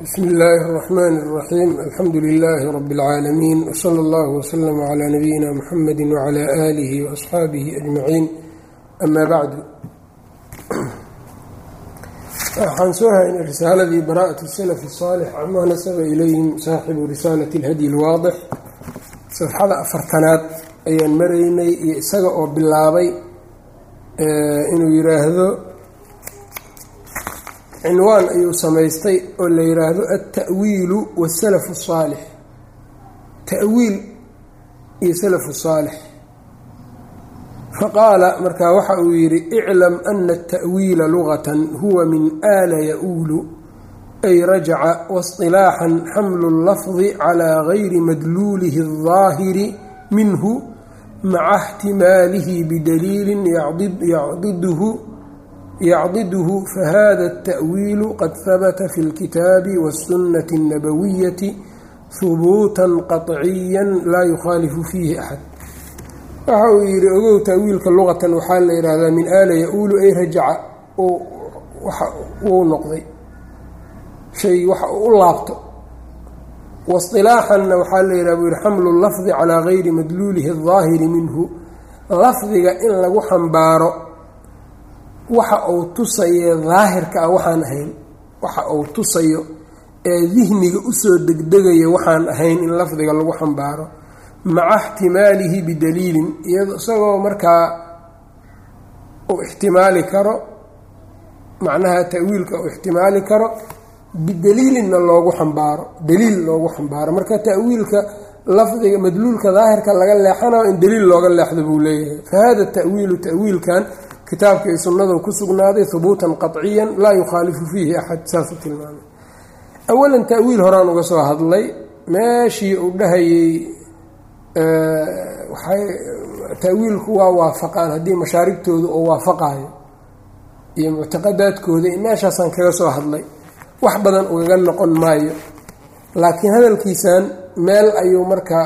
bsmi illaahi اraxmaan اraxiim alxamdu lilaahi rabi اlcaalamiin wsala allah wslm cla nabiyina muxamedi wcla aalihi waasxaabihi ajmaciin ama bacdu waxaan soo haynay risaaladii bara'at salaf الsaalix camaa nasaba ilayhim saaxibu risaalati اlhadyi اlwaadix safxada afartanaad ayaan maraynay iyo isaga oo bilaabay inuu yiraahdo cinwaan ayuu samaystay oo la yidhaahdo altawiilu wasalaf الsaalix ta'wiil iyo salafu saalix faqaala markaa waxa uu yidhi iclam ana التa'wiila lugatan huwa min aala ya-uulu ay rajaca waاصطilaaxan xamlu اllafdi calى gayri madluulihi الظaahiri minhu maca اxtimaalihi bidaliili yacdiduhu yacdiduhu fahada التأwiilu qad habata fi اlkitaabi wالsunaةi الnabawiyati hubuuta qaطciya laa yukhaalifu fiihi axad waxa uu yidhi ogow ta'wiilka luqatan waxaa la yidhaahdaa min aala ya-uulu ay rajaca wuu noqday shay waxa uu u laabto wasilaaxanna waxaa la yidhaha buu yihi xamlu lafdi calaa gayri madluulihi الظaahiri minhu lafdiga in lagu xambaaro waxa uu tusaye daahirka ah waxaan ahayn waxa uu tusayo ee dihniga usoo degdegaya waxaan ahayn in lafdiga lagu xambaaro maca ixtimaalihi bidaliilin iyado isagoo markaa uu ixtimaali karo macnaha ta'wiilka uu ixtimaali karo bidaliilinna loogu xambaaro daliil loogu xambaaro marka ta'wiilka lafdiga madluulka daahirka laga leexanayo in daliil looga leexdo buu leeyahay fa hada ta'wiilu ta'wiilkan kitaabka iyo sunnadu ku sugnaaday hubuutan qaطciya laa yukhaalifu fiihi axad saasuu tilmaamay awalan ta'wiil horaan uga soo hadlay meeshii uu dhahayey waxay ta'wiilku waa waafaqaan haddii mashaaribtooda oo waafaqaayo iyo muctaqadaadkooda meeshaasaan kaga soo hadlay wax badan ugaga noqon maayo laakiin hadalkiisan meel ayuu markaa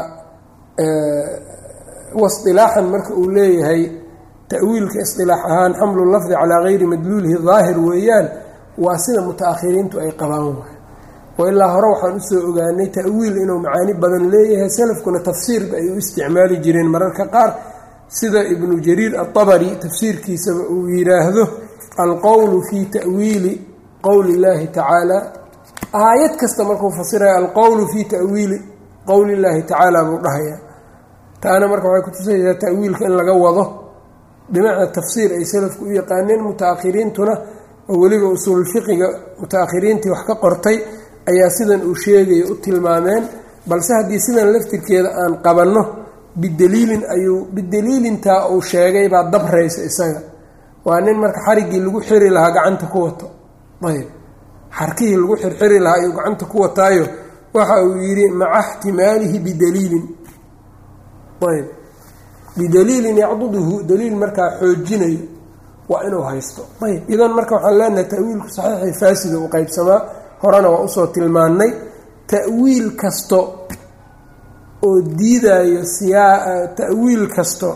wasilaaxan marka uu leeyahay ta'wiilka isilaax ahaan xamlu lafdi calaa gayri madluulihi daahir weeyaan waa sida muta-akhiriintu ay qabaan waay oo ilaa hore waxaan usoo ogaanay ta'wiil inuu macaani badan leeyahay salafkuna tafsiirka ay u isticmaali jireen mararka qaar sida ibnu jariir atabari tafsiirkiisaba uu yidhaahdo alqowlu fii ta'wiili qowli illaahi tacaala aayad kasta markuu fasiraya alqowlu fii ta'wiili qowli illaahi tacaala buu dhahayaa taana marka waxay kutusaysaa ta'wiilka in laga wado bimacnaa tafsiir ay salafku u yaqaaneen muta-akhiriintuna oo weliba usuulfiqiga muta-akhiriintii wax ka qortay ayaa sidan uu sheegaya u tilmaameen balse haddii sidan laftirkeeda aan qabanno bidaliilin ayuu bidaliilintaa uu sheegay baa dabraysa isaga waa nin marka xariggii lagu xiri lahaa gacanta ku wato ayb xarkihii lagu xirxiri lahaa ayuu gacanta ku wataayo waxa uu yidhi maca ixtimaalihi bidaliilin ayb bidaliilin yacduduhu daliil markaa xoojinayo waa inuu haysto ayb idan marka waxaan leenahay ta'wiilku saxiixii faasida u qeybsamaa horena waa usoo tilmaannay ta'wiil kasto oo diidayo siyaa ta'wiil kasto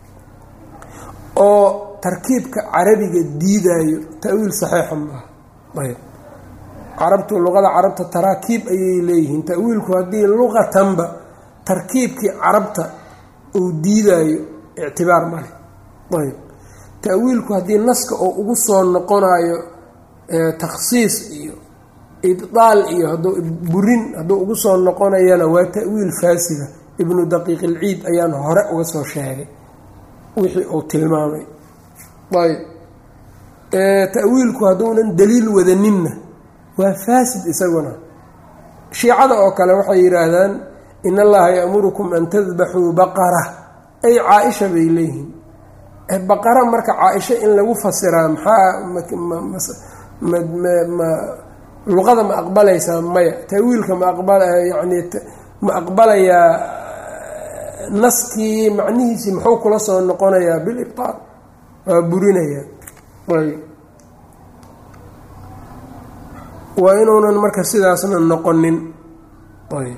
oo tarkiibka carabiga diidaayo ta'wiil saxiixa maaha ayb carabtu luqada carabta taraakiib ayay leeyihiin ta'wiilku haddii luqatanba tarkiibkii carabta uu diidaayo ictibaar male ayb ta'wiilku haddii naska oo ugu soo noqonayo takhsiis iyo ibdaal iyo hadduu burin hadduu ugu soo noqonayana waa ta'wiil faasida ibnu daqiiq ilciid ayaan hore uga soo sheegay wixii uu tilmaamay ayb ta'wiilku hadduunan daliil wadaninna waa faasid isaguna shiicada oo kale waxay yidhaahdaan in allaha ya'murukum an tadbaxuu baqara ay caa-isha bay leeyihiin baqara marka caa-isha in lagu fasiraa maxaa luqada ma aqbalaysaa maya ta'wiilka ma aqbayani ma aqbalayaa naskii macnihiisii muxuu kula soo noqonayaa bilibtaal waa burinayaa ayb waa inuunan marka sidaasna noqonin ayb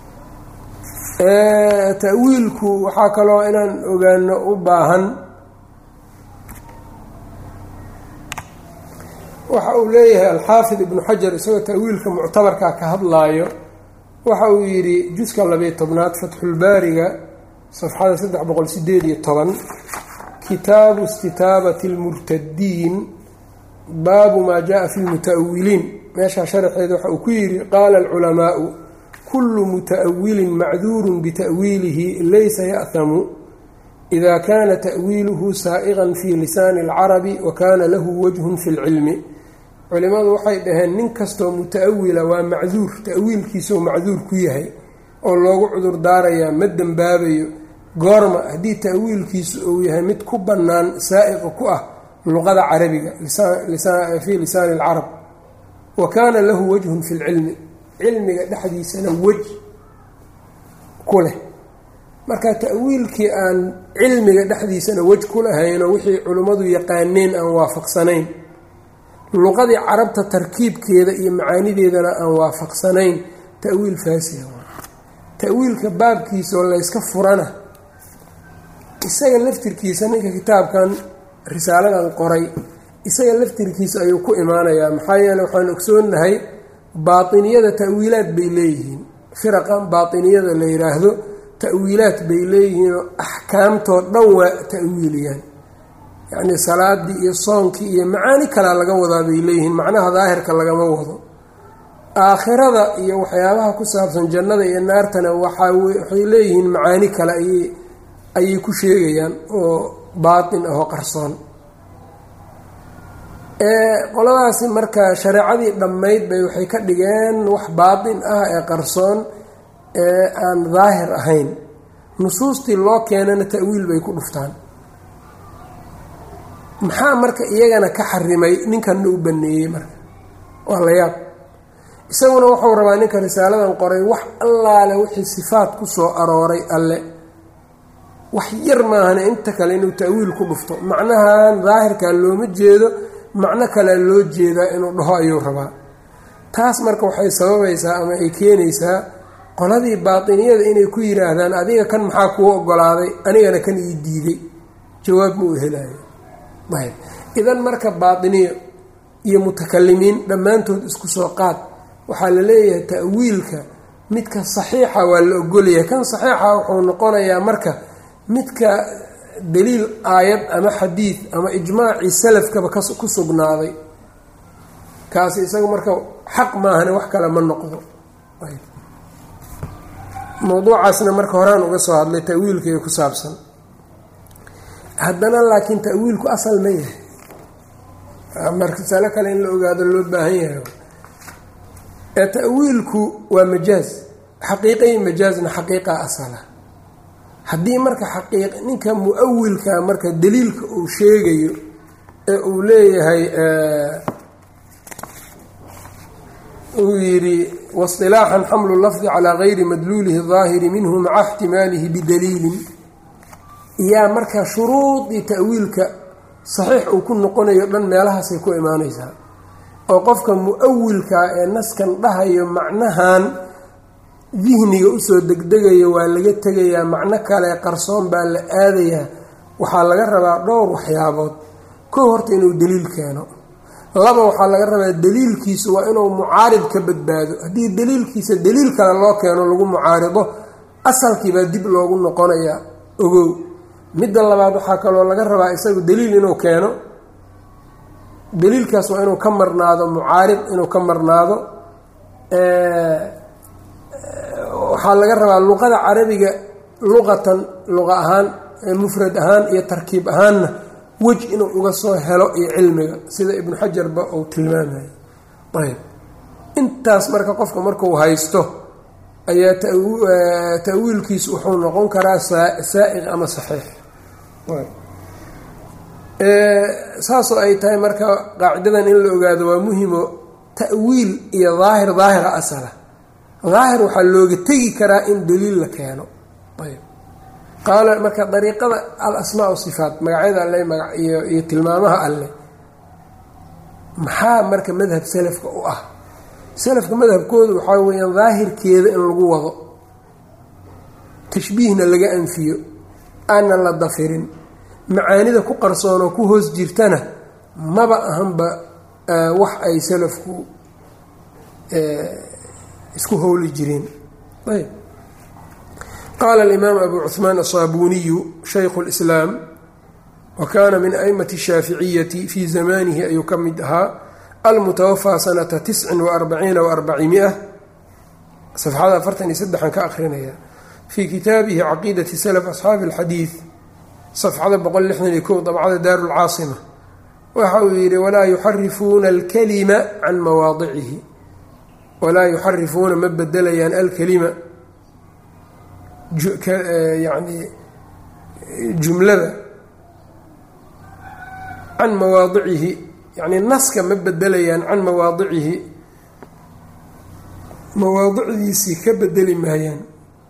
ta'wiilku waxaa kaloo inaan ogaano u baahan waxa uu leeyahay alxaafid ibnu xajar isagoo ta'wiilka muctabarkaa ka hadlaayo waxa uu yidhi juska labiyo tobnaad fatxulbaariga safxada saddex boqol sideed iyo toban kitaabu istitaabati lmurtadiin baabu maa jaa fi lmuta'awiliin meeshaa sharaxeeda waxa uu ku yidhi qaala alculamaau kullu muta'awilin macduurun bita'wiilihi laysa ya'hamu ida kana ta'wiiluhu saa'iqan fi lisaani اlcarabi wa kana lahu wajhun fi اlcilmi culimadu waxay dhaheen nin kastoo muta'awila waa macduur ta'wiilkiisao macduur ku yahay oo loogu cudur daarayaa ma dembaabayo goorma haddii ta'wiilkiisu uu yahay mid ku bannaan saa'iqa ku ah luqada carabiga fii lisaani اlcarab wa kaana lahu wajhun fi lcilmi cilmiga dhexdiisana wej ku leh marka ta'wiilkii aan cilmiga dhexdiisana wej ku lahaynoo wixii culimmadu yaqaaneen aan waafaqsanayn luqadii carabta tarkiibkeeda iyo macaanideedana aan waafaqsanayn ta'wiil faasiha ta'wiilka baabkiisaoo layska furana isaga laftirkiisa ninka kitaabkan risaaladan qoray isaga laftirkiisa ayuu ku imaanayaa maxaa yeele waxaan ogsoonahay baatiniyada ta'wiilaad bay leeyihiin firaqan baatiniyada la yidhaahdo ta'wiilaad bay leeyihiinoo axkaamtoo dhan waa ta'wiiliyaan yacnii salaadii iyo soonkii iyo macaani kalea laga wadaa bay leeyihiin macnaha daahirka lagama wado aakhirada iyo waxyaabaha ku saabsan jannada iyo naartana waxaa waxay leeyihiin macaani kale ayay ayay ku sheegayaan oo baatin ahoo qarsoon qoladaasi marka shareecadii dhammayd bay waxay ka dhigeen wax baatin ah ee qarsoon ee aan daahir ahayn nusuustii loo keenana ta'wiil bay ku dhuftaan maxaa marka iyagana ka xarimay ninkanna u baneeyey marka waa la yaab isaguna wuxuu rabaa ninka risaaladan qoray wax allaale wixii sifaat ku soo arooray alle wax yar maahane inta kale inuu ta'wiil ku dhufto macnahan daahirkaa looma jeedo macno kalea loo jeedaa inuu dhaho ayuu rabaa taas marka waxay sababaysaa ama ay keenaysaa qoladii baatiniyada inay ku yidhaahdaan adiga kan maxaa kuu ogolaaday anigana kan ii diiday jawaab ma uu helayo ayb idan marka baatiniyo iyo mutakalimiin dhammaantood isku soo qaad waxaa la leeyahay ta'wiilka midka saxiixa waa la ogolyahay kan saxiixa wuxuu noqonayaa marka midka daliil aayad ama xadiid ama ijmaacii salafkaba ku sugnaaday kaasi isaga marka xaq maahane wax kale ma noqdo mowduucaasna marka horaan uga soo hadlay ta'wiilkaiyo ku saabsan haddana laakiin ta'wiilku asal ma yahay markasalo kale in la ogaado loo baahan yahay ee ta'wiilku waa majaaz xaqiiqa iyo majaazna xaqiiqa asala haddii marka xaqiiq ninka mu-awilka marka daliilka uu sheegayo ee uu leeyahay uu yidhi wasilaaxan xamlu lafdi calaa gayri madluulihi daahiri minhu maca ixtimaalihi bidaliilin yaa marka shuruudii ta'wiilka saxiix uu ku noqonayo dhan meelahaasay ku imaanaysaa oo qofka mu-awilkaa ee naskan dhahayo macnahan dihniga usoo degdegayo waa laga tegayaa macno kale qarsoon baa la aadayaa waxaa laga rabaa dhowr waxyaabood kow horta inuu daliil keeno laba waxaa laga rabaa daliilkiisu waa inuu mucaarid ka badbaado haddii daliilkiisa daliil kale loo keeno lagu mucaarido asalkiibaa dib loogu noqonayaa ogow midda labaad waxaa kaloo laga rabaa isagu daliil inuu keeno daliilkaas waa inuu ka marnaado mucaarid inuu ka marnaado waxaa laga rabaa luqada carabiga luqatan luqa ahaan mufrad ahaan iyo tarkiib ahaanna wej inuu uga soo helo iyo cilmiga sida ibnu xajarba uu tilmaamayo ayb intaas marka qofka markuu haysto ayaa ta'wiilkiisu wuxuu noqon karaa saa'iq ama saxiix saasoo ay tahay marka qaacidadan in la ogaado waa muhimo ta'wiil iyo daahir daahira asala daahir waxaa looga tegi karaa in daliil la keeno ayb qaala marka dariiqada al asmaa sifaat magacyada alle iyo tilmaamaha alleh maxaa marka madhab salafka u ah salafka madhabkoodu waxaa weeyaan daahirkeeda in lagu wado tashbiihna laga anfiyo aanan la dafirin macaanida ku qarsoon oo ku hoos jirtana maba ahanba wax ay salafku isku howli jireen ayb qaala alimaam abu cuhmaan asaabuniyu shaykhu lislaam wa kaana min aimati shaaficiyati fii zamanihi ayuu ka mid ahaa almutawafaa sanata tiscin wa arbaciina wa arbacimia safxada afartan iyo saddexan ka akrinaya fii kitaabihi caqiidati salaf asxaabi alxadiid safxada boqol lixdan iyo kow dabcada daaru lcaasima waxa uu yidhi walaa yuxarifuuna alkalima can mawaadicihi walaa yuxarifuuna ma bedelayaan alkalima yani jumlada can mawaadicihi yani naska ma bedelayaan can mawaadicihi mawaadicdiisii ka bedeli maayaan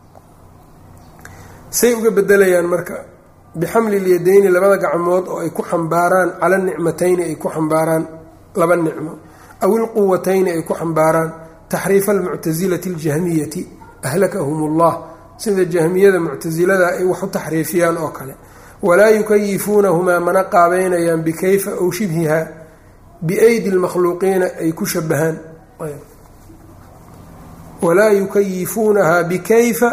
say uga bedelayaan marka bixamli lyadayni labada gacmood oo ay ku xambaaraan cala nicmatayni ay ku xambaaraan laba nicmo aw ilquwatayni ay ku xambaaraan taxriifa almuctasilati aljahmiyati ahlakahum ullah sida jahmiyada muctasilada ay wax u taxriifiyaan oo kale walaa yukayifuunahumaa mana qaabeynayaan bikayfa ow shibhiha biaydi lmakhluuqiina ay ku shabahaan walaa yukayifuunahaa bikayfa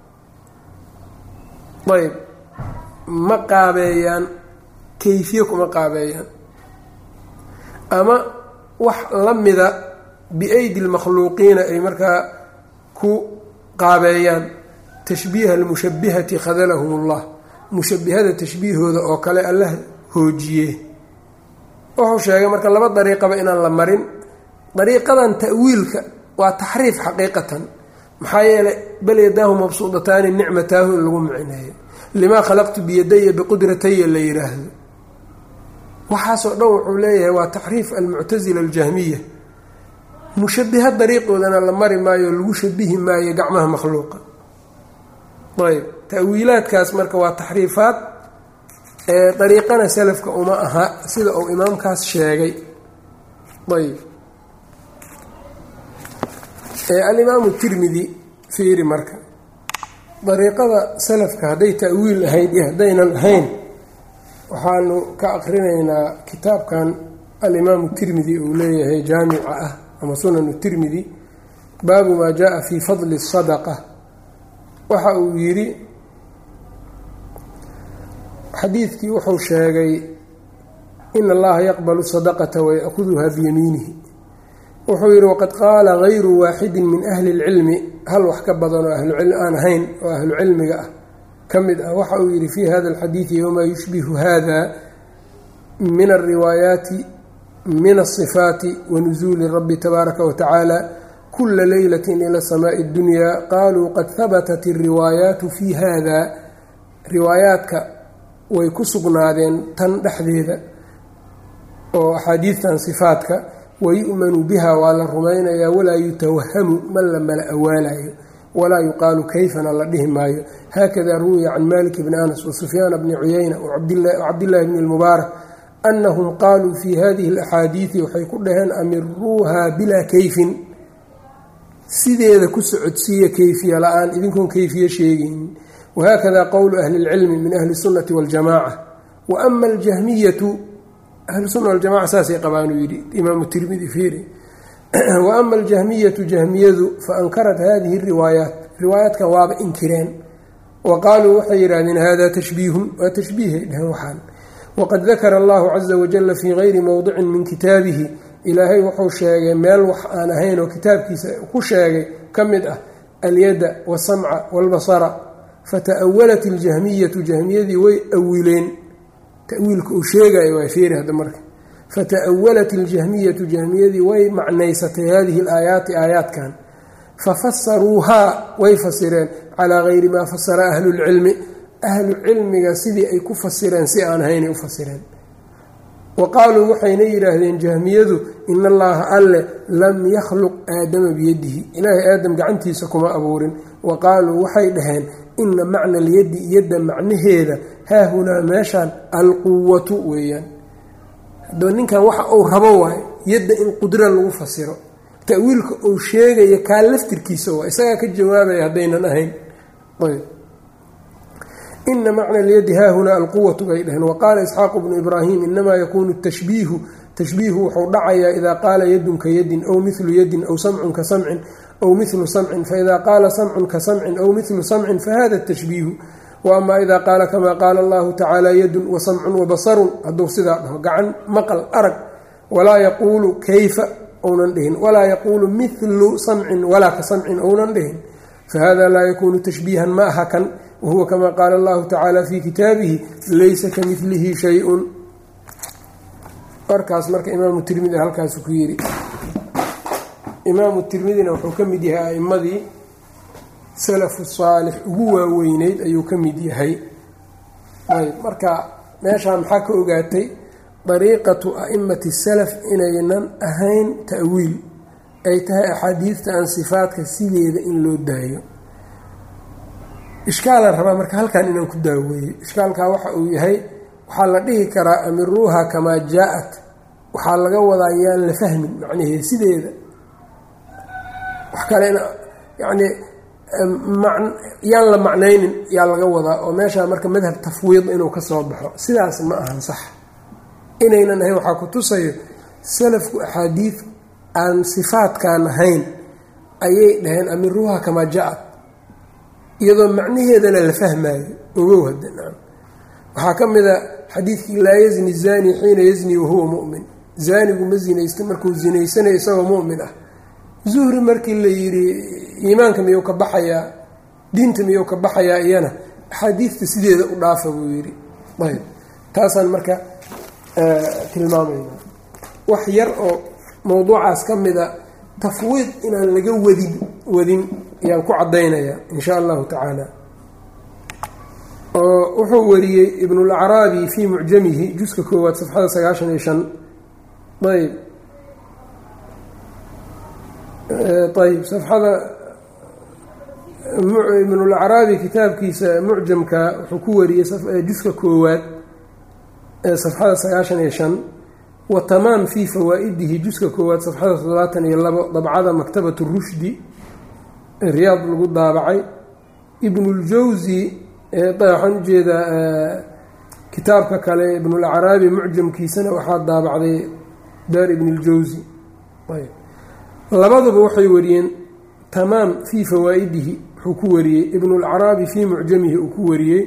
ayb ma qaabeeyaan kayfiye kuma qaabeeyaan ama wax la mida biaydi lmakhluuqiina ay markaa ku qaabeeyaan tashbiiha almushabihati khadalahum ullah mushabihada tashbiihooda oo kale allah hoojiye wuxuu sheegay marka laba dariiqaba inaan la marin dariiqadan ta'wiilka waa taxriif xaqiiqatan maxaa yeelay bal yadaahu mabsuudataani nicmataahu in lagu micineeyo limaa khalaqtu biyadaya biqudrataya la yidhaahdo waxaasoo dhan wuxuu leeyahay waa taxriif almuctasila aljahmiya mushabiha dariiqoodana la mari maayo lagu shabihi maayo gacmaha makhluuqa ayb ta'wiilaadkaas marka waa taxriifaad ee dariiqana salafka uma aha sida uu imaamkaas sheegay ayb alimaamu tirmidi fiiri marka dariiqada salafka hadday ta'wiil ahayd iyo haddaynan ahayn waxaanu ka aqrinaynaa kitaabkan alimaamu tirmidi uu leeyahay jaamica ah ama sunanu tirmidi baabu maa jaa fii fadli sadaqa waxa uu yidhi xadiidkii wuxuu sheegay in allaha yaqbalu sadaqata wayaأkuduha biyamiinihi wuxuu yidhi waqad qaala gayru waaxidin min ahli اlcilmi hal wax ka badan oo aan ahayn oo ahlu cilmiga ah ka mid ah waxa uu yidhi fii hada alxadiidi wamaa yushbihu hada min alriwaayaati min asifaati wanusuuli rabbi tabaaraka watacaala kula leylati ila samaai اddunya qaluu qad habatat alriwaayaatu fii hada riwaayaadka way ku sugnaadeen tan dhexdeeda oo axaadiidtan sifaadka wayu'manu biha waa la rumaynayaa walaa yutawahamu ma la mala awaalayo walaa yuqaalu kayfana la dhihi maayo haakada ruwiya can malik bni anas wasufyaana bni cuyayna wacabdillahi bni lmubaarak anahum qaaluu fi hadihi alaxaadiidi waxay ku dhaheen amiruuha bilaa kayfin sideeda ku socodsiiya kayfiya la-aan idinkoon kayfiye sheegaynin wahakada qowlu ahli اlcilmi min ahli الsunati waاljamaca wa ama aljahmiyatu ahlusuna waljamaca saasay qabaan uu yidhi imaamu tirmidi fiiri wa ama aljahmiyatu jahmiyadu faankarat hadihi riwaayaat riwaayaadkan waaba inkireen wa qaaluu waxay yidhahdeen hada tashbiihun waa tashbiihay dhehen waxaan waqad dakara allahu caza wajala fii gayri mowdicin min kitaabihi ilaahay wuxuu sheegay meel wax aan ahayn oo kitaabkiisa ku sheegay ka mid ah alyadda wasamca walbasara fata'awalat iljahmiyatu jahmiyadii way awileen tawiilka uu sheegayo waa feeri hadda marka fata'awalat iljahmiyatu jahmiyadii way macnaysatay hadihi alaayaati aayaadkan fafasaruuhaa way fasireen calaa gayri maa fasara ahlu lcilmi ahlu cilmiga sidii ay ku fasireen si aan ahaynay u fasireen wa qaaluu waxayna yidhaahdeen jahmiyadu in allaha alle lam yakhluq aadama biyadihi ilaahay aadam gacantiisa kuma abuurin wa qaaluu waxay dhaheen ina macna alyaddi yadda macnaheeda haahunaa meeshaan alquwatu weeyaan hadaba ninkan waxa uu rabo waayo yadda in qudra lagu fasiro ta'wiilka uu sheegaya kaa laftirkiisa waa isagaa ka jawaabaya haddaynan ahayn ina macna alyaddi haahunaa alquwatu bay dhaheen waqaala isxaaqu bnu ibraahim inamaa yakuunu tashbiihu tashbiihu wuxuu dhacayaa idaa qaala yadun ka yadin aw milu yadin aw samcun ka samcin aw milu samcin faida qaala samcun ka samcin aw milu samcin fahada tashbiihu wa ama idaa qaala kamaa qaala allahu tacaala yadun wa samcun wa basarun hadduu sidaa dhaho gacan maqal arag walaa yaquulu kayfa ounan dhihin walaa yaquulu milu samcin walaa ka samcin ounan dhihin fahada laa yakunu tashbiihan ma aha kan wahuwa kama qaala allahu tacaala fi kitaabihi laysa ka milihi shay-un warkaas marka imaamu tirmidi halkaasu ku yidhi imaamu tirmidina wuxuu ka mid yahay a'imadii salafu saalix ugu waaweyneyd ayuu ka mid yahay ayb marka meeshaan maxaa ka ogaatay dariiqatu a'imati salaf inaynan ahayn ta'wiil ay tahay axaadiidta aan sifaadka sideeda in loo daayo ishkaalan rabaa marka halkan inaan ku daaweeyo ishkaalkaa waxa uu yahay waxaa la dhihi karaa amiruuha kamaa jaa-at waxaa laga wadaa yaan la fahmin macnaheeda sideeda wax kalena yacnii yaan la macnaynin yaa laga wadaa oo meeshaa marka madhab tafwiid inuu ka soo baxo sidaas ma ahan sax inaynan ahayn waxaa ku tusayo salafku axaadiid aan sifaadkaan ahayn ayay dhaheen amiruuha kamaa jaa-at iyadoo macnaheedana la fahmaayo ogow hadda nacam waxaa ka mid a xadiidkii laa yazni zani xiina yazni wahuwa mu'min zaanigu ma zinaysta markuu zinaysanayo isagoo mu'min ah zuhri markii la yidhi iimaanka miyuu ka baxayaa diinta miyuu ka baxayaa iyana axaadiidta sideeda u dhaafa buu yidhi ayb taasaan marka tilmaamayna wax yar oo mowduucaas ka mida tafwiid inaan laga wadin wadin ayaan ku caddaynaya in sha allahu tacaala oo wuxuu wariyey ibnulacraabi fii mucjamihi juska koowaad safxada sagaashan iyo shan ayb ayb safxada ibnulacraabi kitaabkiisa mucjamka wuxuu ku wariyey juska koowaad safxada sagaashan iyo shan wa tamaam fii fawaa-idihi juska koowaad safxada toddobaatan iyo labo dabcada maktabat rushdi riyaad lagu daabacay ibnuljawsi waxaan ujeedaa kitaabka kale ibnulacraabi mucjamkiisana waxaa daabacday daar ibnuljawsi labaduba waxay wariyeen tamaam fii fawaa-idihi wuxuu ku wariyey ibnulacraabi fii mucjamihi uu ku wariyey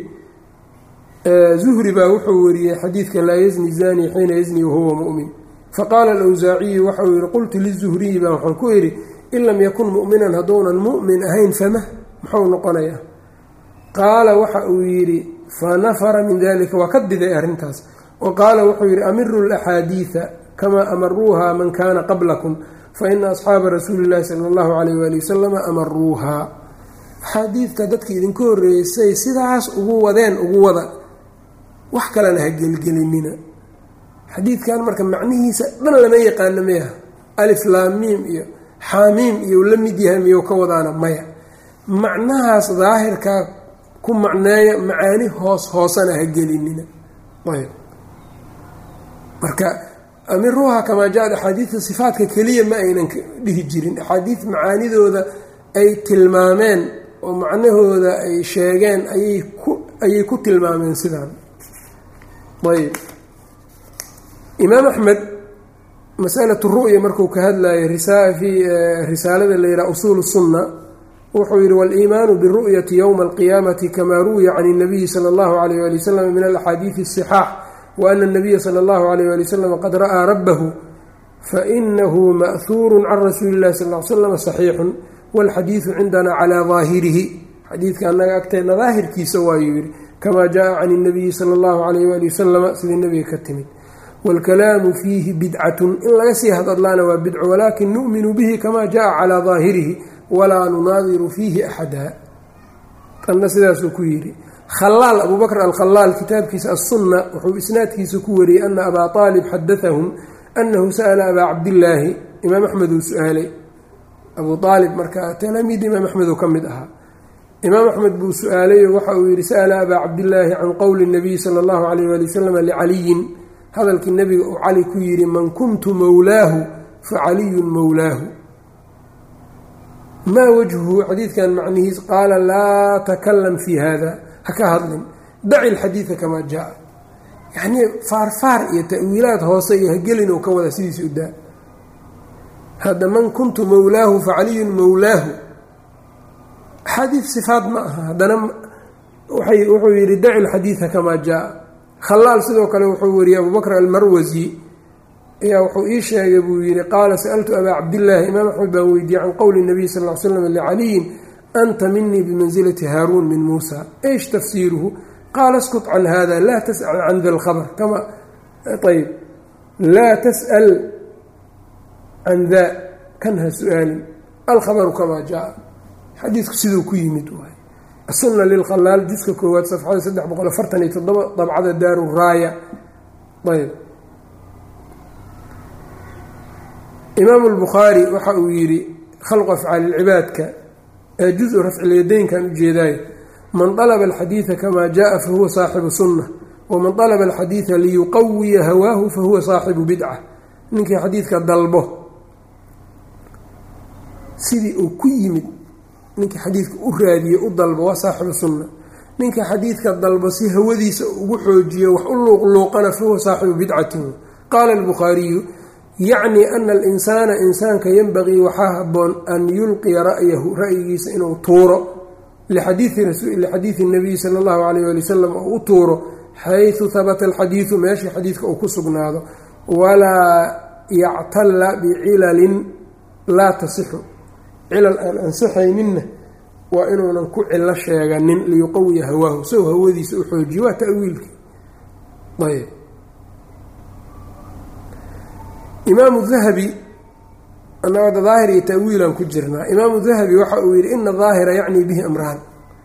zuhri baa wuxuu wariyey xadiidka laa yazni zani xiina yazni wahuwa mu'min faqaala alawsaaciyu waxauu yihi qultu lizuhriyi baa waxaan ku idhi in lam yakun mu'minan hadduunan mu'min ahayn fama muxuu noqonayaa qaala waxa uu yidhi fanafara min dalika waa ka diday arrintaas wa qaala wuxuu yidhi amiru laxaadiida kamaa amaruuha man kaana qablakum faina asxaaba rasuuli llahi sala allahu calayh waali wasalama amaruuhaa axaadiidka dadka idinka horreeysay sidaas ugu wadeen ugu wada wax kalena ha gelgelinina xadiidkan marka macnihiisa dhan lama yaqaano miya alif laamiim iyo xaamiim iyo la mid yahay miyuu ka wadaana maya macnahaas daahirkaa ku macneeya macaani hoos hoosana ha gelinina ayb marka amiruuha kamaa ja-ad axaadiidta sifaatka keliya ma aynan dhihi jirin axaadiid macaanidooda ay tilmaameen oo macnahooda ay sheegeen ayay ku ayay ku tilmaameen sidaan ayb imaam axmed masalatu ru'ya markuu ka hadlayay fii risaalada la yidhaha usuul sunna wuxuu yihi waliimaanu biru'yati yowma alqiyaamati kamaa ruwiya can اnabiyi sala allahu alayh ali wasalam min alaxaadiidi asixaax wa ana anabiya sala allahu alayh ali wasalam qad ra'aa rabbahu fainahu ma'huuru can rasuuli illahi sal l slam saxiixun walxadiidu cindana calaa daahirihi xadiidka annaga agteena daahirkiisa waayuu yihi kamaa jaa can اnabiyi sala allahu alayh wali wasalama sidii nebiga ka timid wاlkalaamu fiihi bidcatun in laga sii hadadlaana waa bidco walaakin nu'minu bihi kama jaءa calىa daahirihi walaa nunaadiru fiihi axada tanna sidaasuu ku yidhi khalaal abu bakr alkhalaal kitaabkiisa aلsunna wuxuu isnaadkiisa ku wariyey ana abaa aalib xadaahum anahu sa'la abaa cabdillaahi imaam axmed uu su-aalay abuu aalib marka talaamiid imaam axmeduu ka mid ahaa imaam axmed buu su-aalayo waxa uu yihi sa'la abaa cabdillaahi can qowli الnabiyi salى اllahu alayh ali wasalam licaliyin hadalkii nebiga uu cali ku yidhi man kuntu mowlaahu fa caliyun mowlaahu maa wajhuhu xadiidkan macnihiis qaala laa takalam fii hada ha ka hadlin daci lxadiida kamaa jaa yacnii faarfaar iyo ta'wiilaad hoose iyo hagelin uu ka wada sidiisa u daa hadda man kuntu mowlaahu facaliyun mowlaahu axaadiid sifaat ma aha haddana wuxuu yidhi daci lxadiida kamaa jaa khalaal sidoo kale wuxuu wariyey abubakr almarwasi ayaa wuxuu ii sheegay buu yidhi qaala sa'altu abaa cabdillaahi imaam axmed baan weydiiyey can qowli nabiy sal l slam licaliyin anta minii bimansilati haaruun min muusa eish tafsiiruhu qaala skut can hada laa tas'al can da lkhabr kama ayb laa tas'al can da kan ha su-aalin alkhabaru kamaa jaa xadiidku siduu ku yimid waay asunna lilkhalaal juska koowaad safxada saddex boqol afartan iyo toddoba dabcada daaru raaya ayb imaamu lbukhaari waxa uu yidhi khalqu afcaali lcibaadka ee juz-u rafcilyadaynkan ujeedaayo man dalaba alxadiida kamaa jaa fahuwa saaxibu sunna waman dalaba alxadiida liyuqawiya hawaahu fahuwa saaxibu bidca ninkii xadiidka dalbo sidii uu ku yimid ninkii xadiidka u raadiye u dalbo waa saaxibu sunna ninka xadiidka dalbo si hawadiisa ugu xoojiyo wax u luuqluuqana fahuwa saaxibu bidcatin qaala albukhaariyu yacni ana alinsaana insaanka yanbagii waxaa haboon an yulqiya ra'yahu ra'yigiisa inuu tuuro lixadiidi nabiyi sala allahu alayh ali wasalam oo u tuuro xaysu habata alxadiidu meeshii xadiidka uu ku sugnaado walaa yactalla bicilalin laa tasixu cilal aan ansixayninna waa inuunan ku cilo sheeganin liyuqawiya hawaahu sow hawadiisa u xoojiyo waa ta'wiilkii ayb imaamu dahabi anagada daahir iyo ta'wiilaan ku jirnaa imaamu dahabi waxa uu yidhi ina daahira yacnii bihi amraan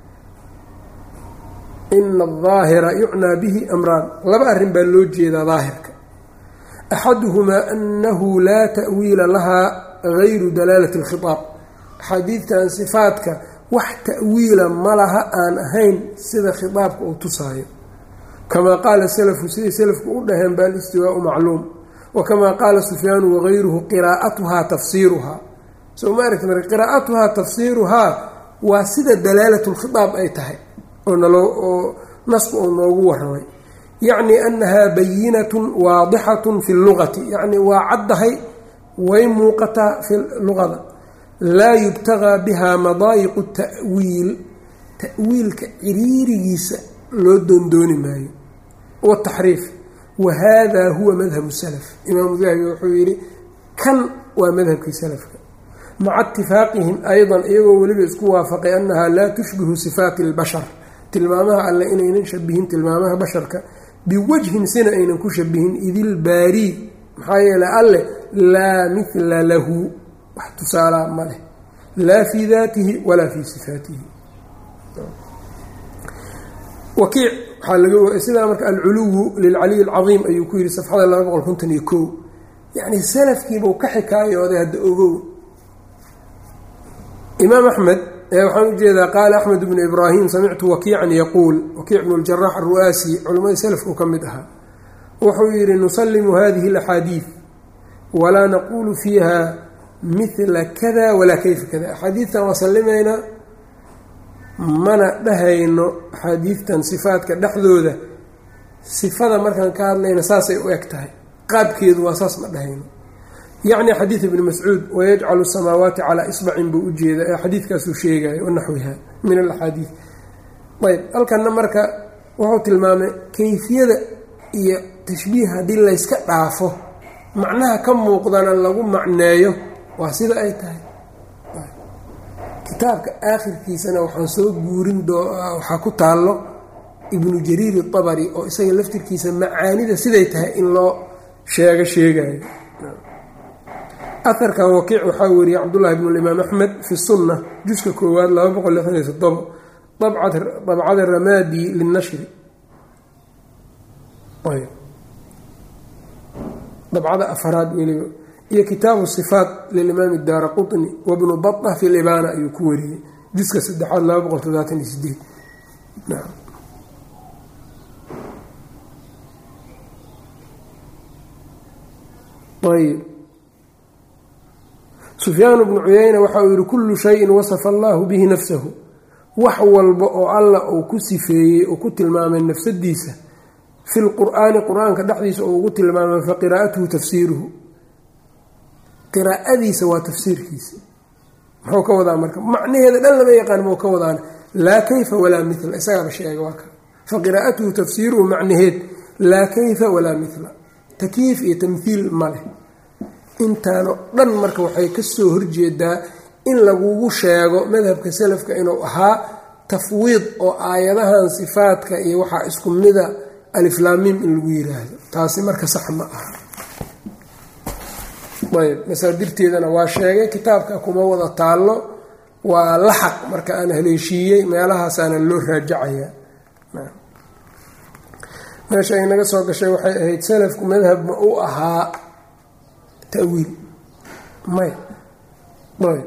ina adaahira yucnaa bihi amraan laba arrin baa loo jeedaa daahirka axaduhumaa anahu laa ta'wiila lahaa gayru dalaalati alkhitaab axaadiidtan sifaadka wax ta'wiila ma laha aan ahayn sida khitaabka uu tusaayo kamaa qaala salafu siday salafku u dhaheen ba alistiwaau macluum wakamaa qaala sufyaanu wagayruhu qiraa'atuhaa tafsiiruhaa soo ma aragti marka qiraa'atuhaa tafsiiruhaa waa sida dalaalat lkhitaab ay tahay oo naloo oo nasku uu noogu waramay yacni annahaa bayinatun waadixatun fi lugati yacni waa caddahay way muuqataa fi luqada laa yubtagaa bihaa madaayiqu ta'wiil ta'wiilka ciriirigiisa loo doondooni maayo wataxriif wahada huwa madhabu salaf imaamu dahabi wuxuu yidhi kan waa madhabkii salafka maca itifaaqihim aydan iyagoo weliba isku waafaqay annahaa laa tushbihu sifaati albashar tilmaamaha alle inaynan shabihin tilmaamaha basharka biwajhin sina aynan ku shabihin idilbaarii maxaa yeelay alle laa mithla lahu wax tusaalaa ma leh laa fii daatihi walaa fii sifaatihi wakiic waxaa laga sidaa marka alculuwu lilcaliy alcadiim ayuu ku yidhi safxada laba boqol konton iyo kow yacni salafkiibuu ka xikaayooday hadda ogow imaam axmed waxaan ujeedaa qaala axmed bnu ibraahim samictu wakiican yaquul wakiic bnu ljarax aru'aasi culammadii salafku ka mid ahaa wuxuu yidhi nusalimu hadihi alaxaadiid walaa naquulu fiiha mila kada walaa kayfa kada axaadiidtan waa sallimaynaa mana dhahayno axaadiidtan sifaadka dhexdooda sifada markaan ka hadlayna saasay u eg tahay qaabkeedu waa saas ma dhahayno yacni xadiid ibni mascuud wayajcalu samaawaati calaa isbacin buu ujeeda ee xadiidkaasuu sheegayo wanaxwiha min alaxaadiid ayb halkanna marka wuxuu tilmaamay kayfiyada iyo tashbiih haddii layska dhaafo macnaha ka muuqdana lagu macneeyo waa sida ay tahay kitaabka aakhirkiisana waxaan soo guurin waxaa ku taallo ibnu jariir itabari oo isaga laftirkiisa macaanida siday tahay in loo sheego sheegayo aharkan wakiic waxaa weriyey cabdullahi bnu limaam axmed fi sunna juska koowaad laba boqol lixdan iyo toddobo dabcada ramaadi linashri dabcada afaraad weliba iyo kitaabu sifaat lilimaam daara qutni wabnu bata fi libaana ayuu ku wariyey juska saddexaad laba boqol todobaatan iyo sideed ayb sufyaan bnu cuyayna waxa uu yihi kullu shayin wasafa allahu bihi nafsahu wax walba oo alla uu ku sifeeyey uu ku tilmaamay nafsadiisa fi lqur'aani qur-aanka dhexdiisa oo ugu tilmaamay fa qiraa'atuhu tafsiiruhu qiraa'adiisa waa tafsiirkiisa muxuu ka wadaa marka macnaheeda dhan lama yaqaan muu ka wadaana laa kayfa walaa mila isagaaba sheega waa ka fa qiraa'atuhu tafsiiruhu macnaheed laa kayfa walaa mila takyiif iyo tamhiil ma leh intaano dhan marka waxay kasoo horjeedaa in lagugu sheego madhabka salafka inuu ahaa tafwiid oo aayadahan sifaadka iyo waxaa isku mida aliflaamiim in lagu yiraahdo taasi marka sax ma aha ayb masaadirteedana waa sheegay kitaabka kuma wada taallo waa laxaq marka aan haleeshiiyey meelahaasaana loo raajacayaa meesha ay naga soo gashay waxay ahayd salafku madhab ma u ahaa tawiil may ayb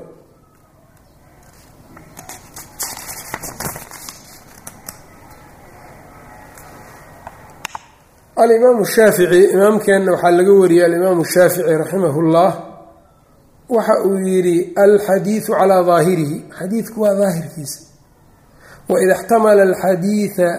alimaamu shaafici imaamkeenna waxaa laga wariyey alimaamu shaafici raximah اllah waxa uu yidhi alxadiidu calaa daahirihi xadiidku waa daahirkiisa waida xtamala alxadiia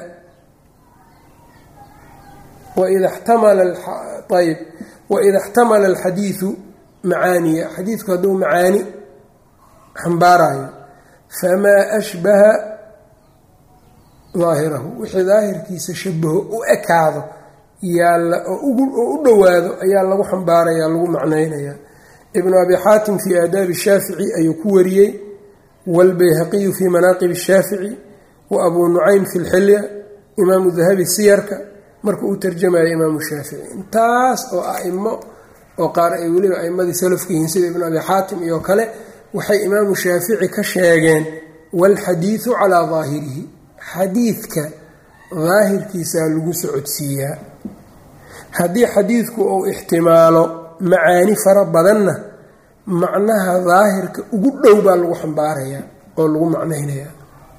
waida xtamala ayb waida اxtamala alxadiidu macaaniya xadiidku hadduu macaani xambaarayo famaa ashbaha daahirahu wixii daahirkiisa shabaho u ekaado yaalla oo u dhowaado ayaa lagu xambaaraya lagu macnaynaya ibnu abi xaatim fii aadaabi shaafici ayuu ku wariyey waalbayhaqiyu fii manaaqib shaafici wa abuu nucaym fi lxilya imaamu dahabi siyarka markuu u tarjamaya imaamu shaafici intaas oo aimo oo qaar ay weliba aimadii salafka yihiin sida ibnu abi xaatim iyo kale waxay imaamu shaafici ka sheegeen waalxadiidu calaa daahirihi xadiidka daahirkiisaa lagu socodsiiyaa haddii xadiidku uu ixtimaalo macaani fara badanna macnaha daahirka ugu dhow baa lagu xambaarayaa oo lagu macnaynayaa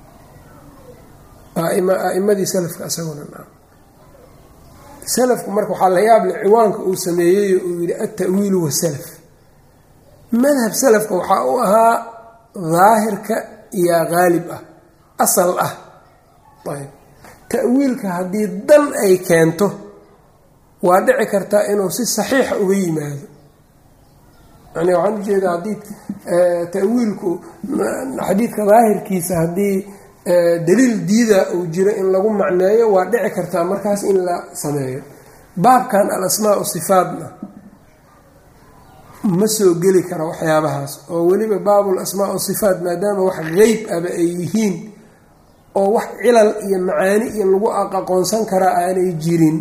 aimadii salafka isaguna salafku marka waxaa la yaable ciwaanka uu sameeyey uu yihi altawiilu wasalaf madhab salafka waxaa u ahaa daahirka iyo qaalib ah asal ah ayb ta'wiilka haddii dan ay keento waa dhici kartaa inuu si saxiixa uga yimaado yani waxaan ujeedaa haddii ta'wiilku xadiidka daahirkiisa haddii daliil diida uu jiro in lagu macneeyo waa dhici kartaa markaas in la sameeyo baabkan al asmaa sifaatna ma soo geli kara waxyaabahaas oo weliba baabul asmaa sifaat maadaama wax qeyb aba ay yihiin oo wax cilal iyo macaani iyo lagu aqoonsan karaa aanay jirin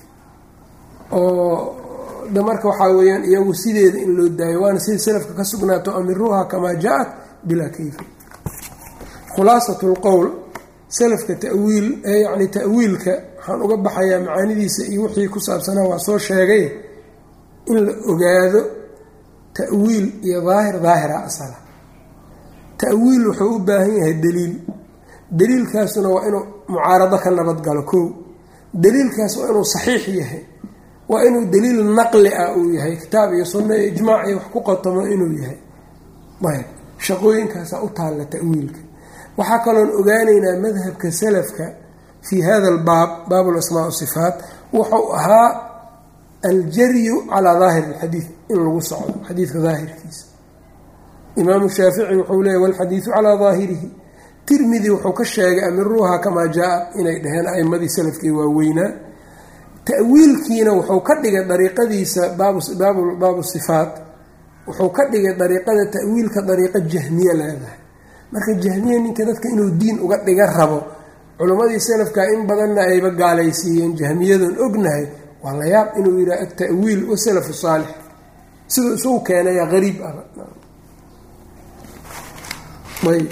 oo de marka waxaa weeyaan iyagu sideeda in loo daayo waana sida salafka ka sugnaato amiruuha kamaa jaa-at bilaa kayfi khulaasat lqowl salafka tawiil yani ta'wiilka waxaan uga baxayaa macaanidiisa iyo wixii ku saabsanaa waa soo sheegay in la ogaado ta'wiil iyo daahir daahira asala ta'wiil wuxuu u baahan yahay daliil daliilkaasuna waa inuu mucaarado ka nabadgalo kow daliilkaas waa inuu saxiix yahay waa inuu daliil naqli ah uu yahay kitaab iyo sunno iyo ijmaac iyo wax ku qotomo inuu yahay ayb shaqooyinkaasaa u taalla ta'wiilka waxaa kaloon ogaanaynaa madhabka salafka fii hada albaab baab lasmaa sifaat wuxuu ahaa aljaryu calaa daahiri alxadiid in lagu socdo xadiidka daahirkiisa imaamu shaafici wuxuu leeyay walxadiidu calaa daahirihi tirmidi wuxuu ka sheegay amiruuha kamaa jaa-a inay dhaheen aimadii salafkii waaweynaa ta'wiilkiina wuxuu ka dhigay dariiqadiisa baabu sifaat wuxuu ka dhigay dariiqada ta'wiilka dariiqo jahmiye leedahay marka jahmiye ninka dadka inuu diin uga dhiga rabo culimmadii salafka in badanna ayba gaalaysiiyeen jahmiyadoon ognahay waa la yaab inuu yidhaha atawiil wasalafu saalix siduu isugu keenaya qariib ah ayb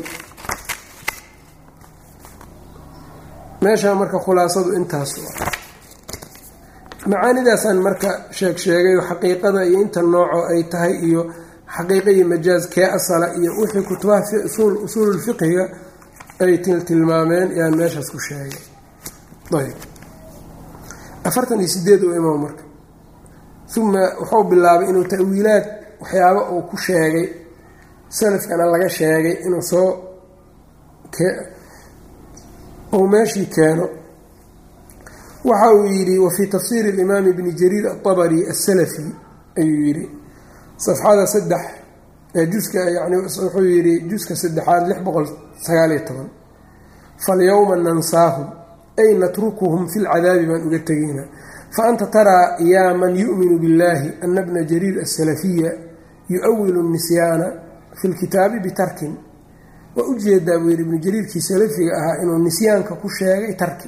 meeshaa marka khulaasadu intaas macaanidaasaan marka sheeg sheegay xaqiiqada iyo inta nooco ay tahay iyo xaqiiqa iyo majaaz kee asala iyo wixii kutubaha usuululfiqhiga ay tiltilmaameen yaan meeshaas ku sheegay ayb afartan iyo sideed u imaam marka uma wuxuu bilaabay inuu ta'wiilaad waxyaaba uu ku sheegay salafkana laga sheegay inuu soo uu meeshii keeno waxa uu yidhi wafii tafsiiri اlimaam ibni jariir aلطabri aلsalafi ayuu yidhi safxada saddex juska yani wuxuu yidhi juska saddexaad lix boqol sagaaliyo toban falyowma nansaahum ay natrukuhum fi lcadaabi baan uga tegaynaa faanta taraa yaa man yu'minu biاllahi ana bna jariir asalafiya yu-awilu nisyaana fi lkitaabi bitarkin waa ujeedaa buu yidhi ibnu jariirkii salafiga ahaa inuu nisyaanka ku sheegay tarki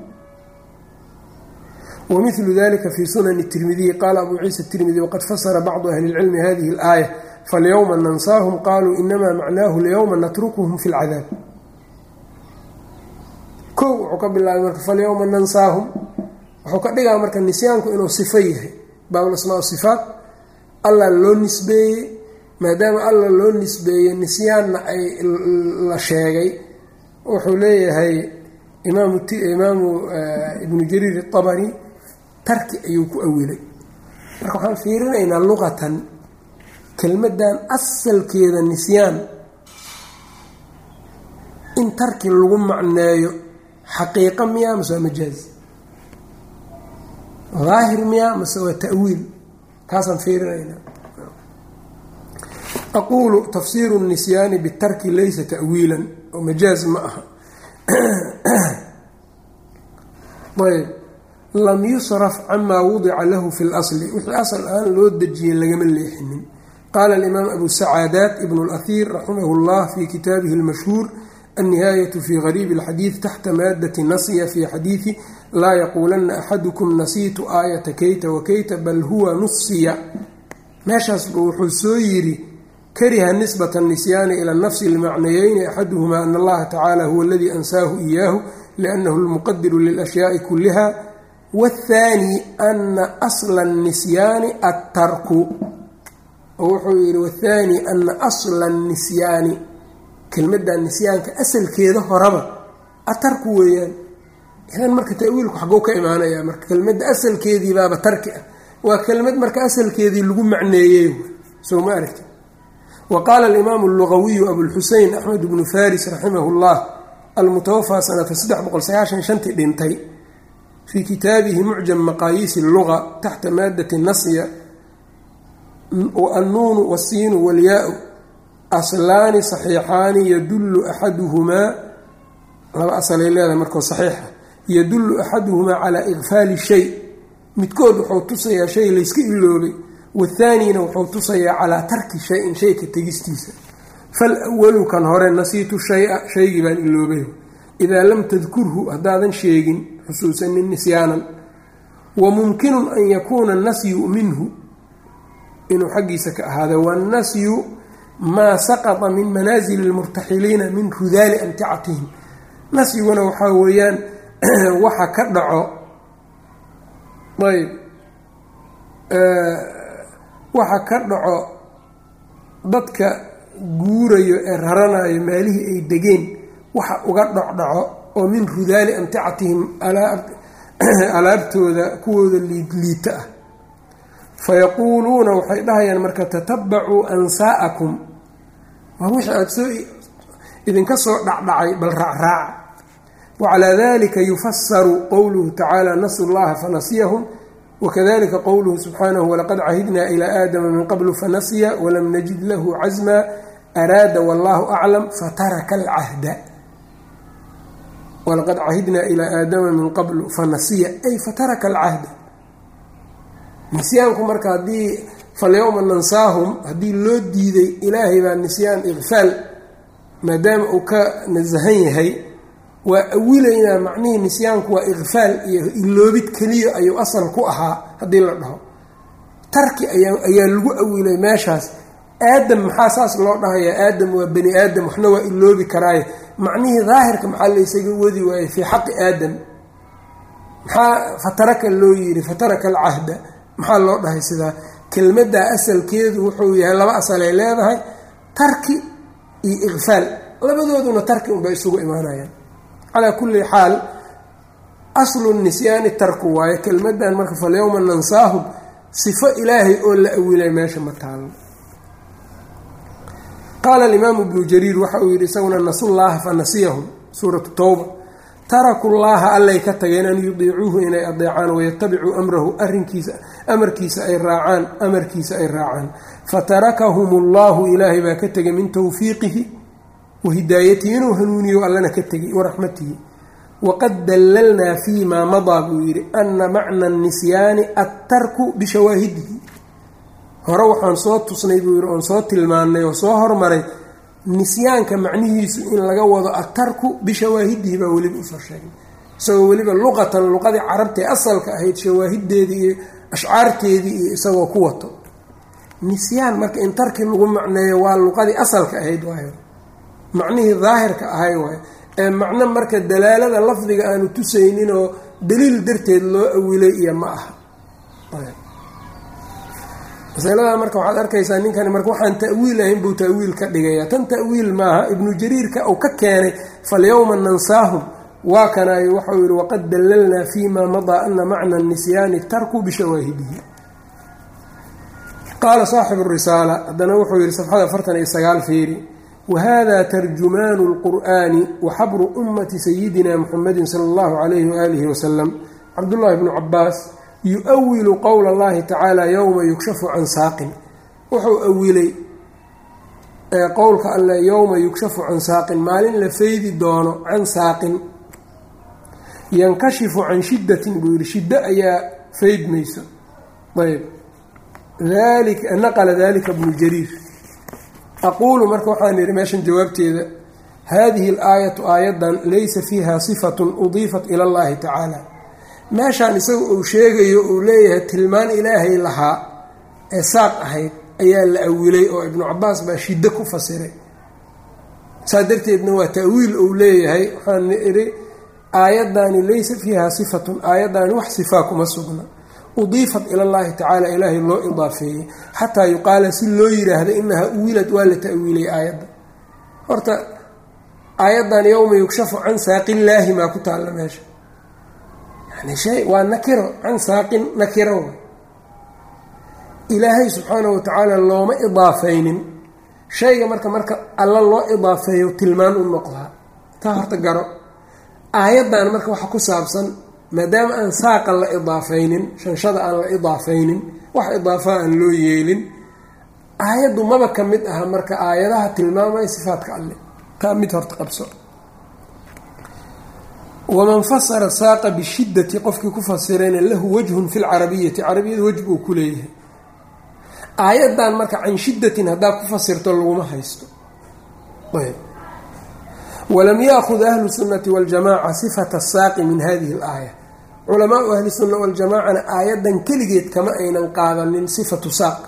wamilu dalika fi sunani tirmidiyi qaala abu ciisa tirmidi waqad fasara bacdu ahli اlcilmi hadihi اlaaya falyowma nansaahum qaluu inamaa macnaahu lyowma natrukuhum fi lcadaab kow wuxuu ka bilaabay marka falyowma nansaahum wuxuu ka dhigaa marka nisyaanku inuu sifo yahay baabulasmaa sifaat allah loo nisbeeyey maadaama allah loo nisbeeyey nisyaanna ay la sheegay wuxuu leeyahay imaamu ibnu jariir atabari tarki ayuu ku awilay marka waxaan fiirinaynaa luqatan kelmadan asalkeeda nisyaan in tarki lagu macneeyo xaqiiqa miyaa mase waa majaaz daahir miyaa mase waa ta'wiil kaasaan fiirinaynaa aqulu tafsiiru nisyaani bitarki laysa ta'wiilan oo majaaz ma aha ayb lam yusraf camaa wudica lahu fi اlasli wixii asal ahaan loo dejiyey lagama leexinin qaala alimaam abu sacaadaat ibn اlahir raximah اllah fi kitaabihi اlmashhuur النهاية في غريب الحديث تحت مادة نصي في حديث لا يقولن أحدكم نسيت آية كيت وكيت بل هو نصي meeshaas wuxuu soo yiri kariha نسبة النسيان إلى النفس لمعنيين أحدهما أن الله تعالى هو الذي أنساه إياه لأنه المقدر للأشياء كلها والثاني أن أصل النسيان الترك wuxuu yihi والثاني أن أصل النسيان kelmadda nisyaanka asalkeeda horaba atarku weeyaan idan marka tawiilku xaguu ka imaanaya marka kelmadda asalkeedii baaba tarki ah waa kelmad marka asalkeedii lagu macneeyey soo ma aragti wa qaala alimaamu allugawiyu abulxusein axmed bnu faris raximahu llah almutawafaa sanata saddex boqol sagaashan shantii dhintay fii kitaabihi mucjam maqaayiisi luga taxta maadati nasya annuunu wasiinu walyaa-u aslaani saxiixaani yadullu axaduhumaa laba asalay leedahay markoo saxiixa yadullu axaduhumaa calaa ikfaali shay midkood wuxuu tusayaa shay layska iloobay wathaanina wuxuu tusayaa calaa tarki shay-in shayka tegistiisa fal walu kan hore nasiitu shay-a shaygii baan iloobay idaa lam tadkurhu haddaadan sheegin xusuusanin nisyaanan wa mumkinun an yakuuna nasyu minhu inuu xaggiisa ka ahaada wanasyu maa saqata min manaasili lmurtaxiliina min rudaali amticatihim nasyiguna waxaa weeyaan waxa ka dhaco ayb waxa ka dhaco dadka guurayo ee raranayo maalihii ay degeen waxa uga dhocdhaco oo min rudaali amticatihim alaabtooda kuwooda liidliita ah fayaquuluuna waxay dhahayaan marka tatabacuu ansaa'akum waa wixii aada soo idinka soo dhacdhacay bal raacraaca wacalaa dalika yufasaru qowluhu tacaala nasu llaha fanasiyahum wakadalika qowluhu subxaanahu walaqad cahidnaa ilaa aadama min qablu fanasiya walam najid lahu casma araada wallahu aclam fataraka alcahda walaqad cahidnaa ilaa aadama min qablu fanasiya ay fataraka alcahda nisyaanku marka haddii falyowma nansaahum haddii loo diiday ilaahay baa nisyaan ikfaal maadaama uu ka nasahan yahay waa awilaynaa macnihii nisyaanku waa ikfaal iyo iloobid keliya ayuu asal ku ahaa haddii la dhaho tarki ayaa ayaa lagu awilay meeshaas aadam maxaa saas loo dhahayaa aadam waa bani aadam waxna waa iloobi karaaye macnihii daahirka maxaa laysaga wadi waayey fii xaqi aadam maxaa fataraka loo yiri fataraka alcahda maxaa loo dhahay sidaa kelmaddaa asalkeedu wuxuu yahay laba asalay leedahay tarki iyo ikfaal labadooduna tarki unbay isugu imaanayaan calaa kulli xaal aslu nisyaani tarku waayo kelmadan marka falyowma nansaahum sifo ilaahay oo la awilay meesha ma taalo qaala alimaamu ibnu jariir waxa uu yidhi isaguna nasullaaha fa nasiyahum suuratu towba taraku llaaha allay ka tageen an yudiicuuhu inay adeecaan wayatabicuu amrahu arinkiisa amarkiisa ay raacaan amarkiisa ay raacaan fatarakahum ullahu ilaahay baa ka tegay min towfiiqihi wa hidaayatihi inuu hanuuniyo allana ka tegay waraxmatihi waqad dallalnaa fii maa madaa buu yidhi ana macna nisyaani attarku bishawaahidihi hore waxaan soo tusnay buu yidhi oon soo tilmaannay oo soo hormaray nisyaanka macnihiisu in laga wado atarku bishawaahidihi baa weliba usoo sheegnay isagoo weliba luqatan luqadii carabtae asalka ahayd shawaahideedii iyo ashcaarteedii iyo isagoo ku wato nisyaan marka in tarki lagu macneeyo waa luqadii asalka ahayd waayo macnihii daahirka ahay waayo ee macno marka dalaalada lafdiga aanu tusaynin oo daliil darteed loo awilay iyo ma aha masalada marka waxaad arkaysaa ninkani marka waxaan ta'wiil ahayn buu ta'wiil ka dhigaya tan ta'wiil maaha ibnu jariirka uu ka keenay falyowma nansaahum waa kanaayo waxau yihi waqad dallalnaa fii maa madaa ana macna nisyaani tarku bishawaahidihi qaala saaxibu risaala haddana wuxuu yihi safxada afartan iyo sagaal fiiri wahada tarjumaanu lqur'aani waxabru ummati sayidina muxamedin sala allahu calayhi waaalihi wasalam cabdullahi bnu cabaas yu-wilu qowla allahi tacaala yowma yukshafu can saaqin wuxuu awilay qowlka alle yowma yukshafu can saaqin maalin la faydi doono can saaqin yankashifu can shiddatin buu yihi shiddo ayaa faydmayso ayb naqla dalika bnu jariir aquulu marka waxaan yihi meeshan jawaabteeda hadihi alaayatu aayadan laysa fiiha sifatun udiifat ila allahi tacaala meeshaan isaga uu sheegayo uu leeyahay tilmaan ilaahay lahaa ee saaq ahayd ayaa la awilay oo ibnu cabaas baa shiddo ku fasiray saa darteedna waa ta'wiil uu leeyahay waxaan idhi aayaddaani laysa fiiha sifatun aayaddaani wax sifaa kuma sugna udiifat ila llahi tacaala ilaahay loo idaafeeyey xataa yuqaala si loo yiraahdo inaha uwilad waa la ta'wiilay aayadda horta aayaddan yowma yukshafu can saaqillaahi maa ku taalla meesha shay waa nakiro can saaqin nakiro ilaahay subxaanahu watacaala looma idaafaynin shayga marka marka alla loo idaafeeyo tilmaan u noqdaa taa horta garo aayaddan marka waxa ku saabsan maadaama aan saaqa la idaafaynin shanshada aan la idaafaynin wax idaafaa aan loo yeelin aayaddu maba ka mid aha marka aayadaha tilmaamaya sifaadka alle taa mid horta qabso waman fasara saaqa bishiddati qofkii ku fasirayna lahu wajhun fi lcarabiyati carabiyada wejh buu ku leeyahay aayaddan marka can shiddatin haddaa ku fasirto laguma haysto ayb walam yaakhud ahlu sunnati waljamaca sifata saaqi min hadihi alaaya culamaau ahli sunna waljamacana aayaddan keligeed kama aynan qaadanin sifatu saaq